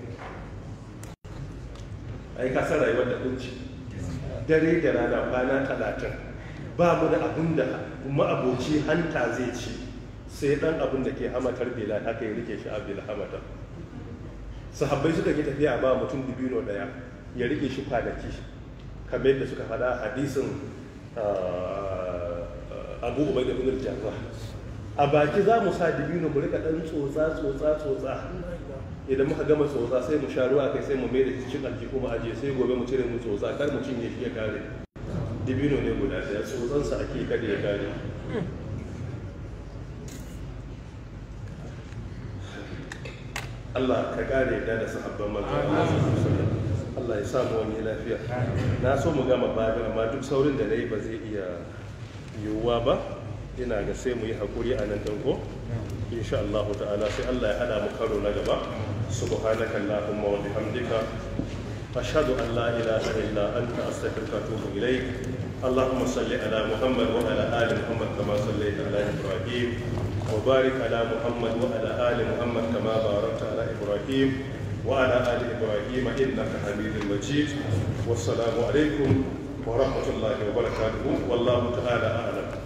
ai ka san rayuwar da kunci dare da rana kwana 30 ba mu da abin da ma'aboci hanta zai ci sai dan abin da ke hamatar bilal haka ya rike shi a bil hamatar sahabbai suka yi tafiya ba mutum dibino daya ya rike shi kwanaki kamar yadda suka faɗa hadisin abu ubai da ibn jarrah a baki za mu sa dibino mu rika dan tsotsa tsotsa tsotsa idan muka gama tsotsa sai mu sha ruwa kai sai mu mai da cikin aljihu mu aje sai gobe mu cire mu tsotsa kar mu cinye shi ya kare dibino ne guda daya tsotsansa ake kada ya kare Allah ka kare da da sahabban manzo Allah ya samu wani lafiya na so mu gama babin amma duk saurin da nayi ba zai iya yiwuwa ba ina ga sai mu yi hakuri a nan danko insha Allah ta'ala sai Allah ya hada mu karo na gaba subhanaka allahumma wa bihamdika ashhadu an la ilaha illa anta astaghfiruka wa atubu ilaik اللهم صل على محمد وعلى ال محمد كما صليت على ابراهيم وبارك على محمد وعلى ال محمد كما باركت على ابراهيم وعلى ال ابراهيم انك حميد مجيد والسلام عليكم ورحمه الله وبركاته والله تعالى اعلم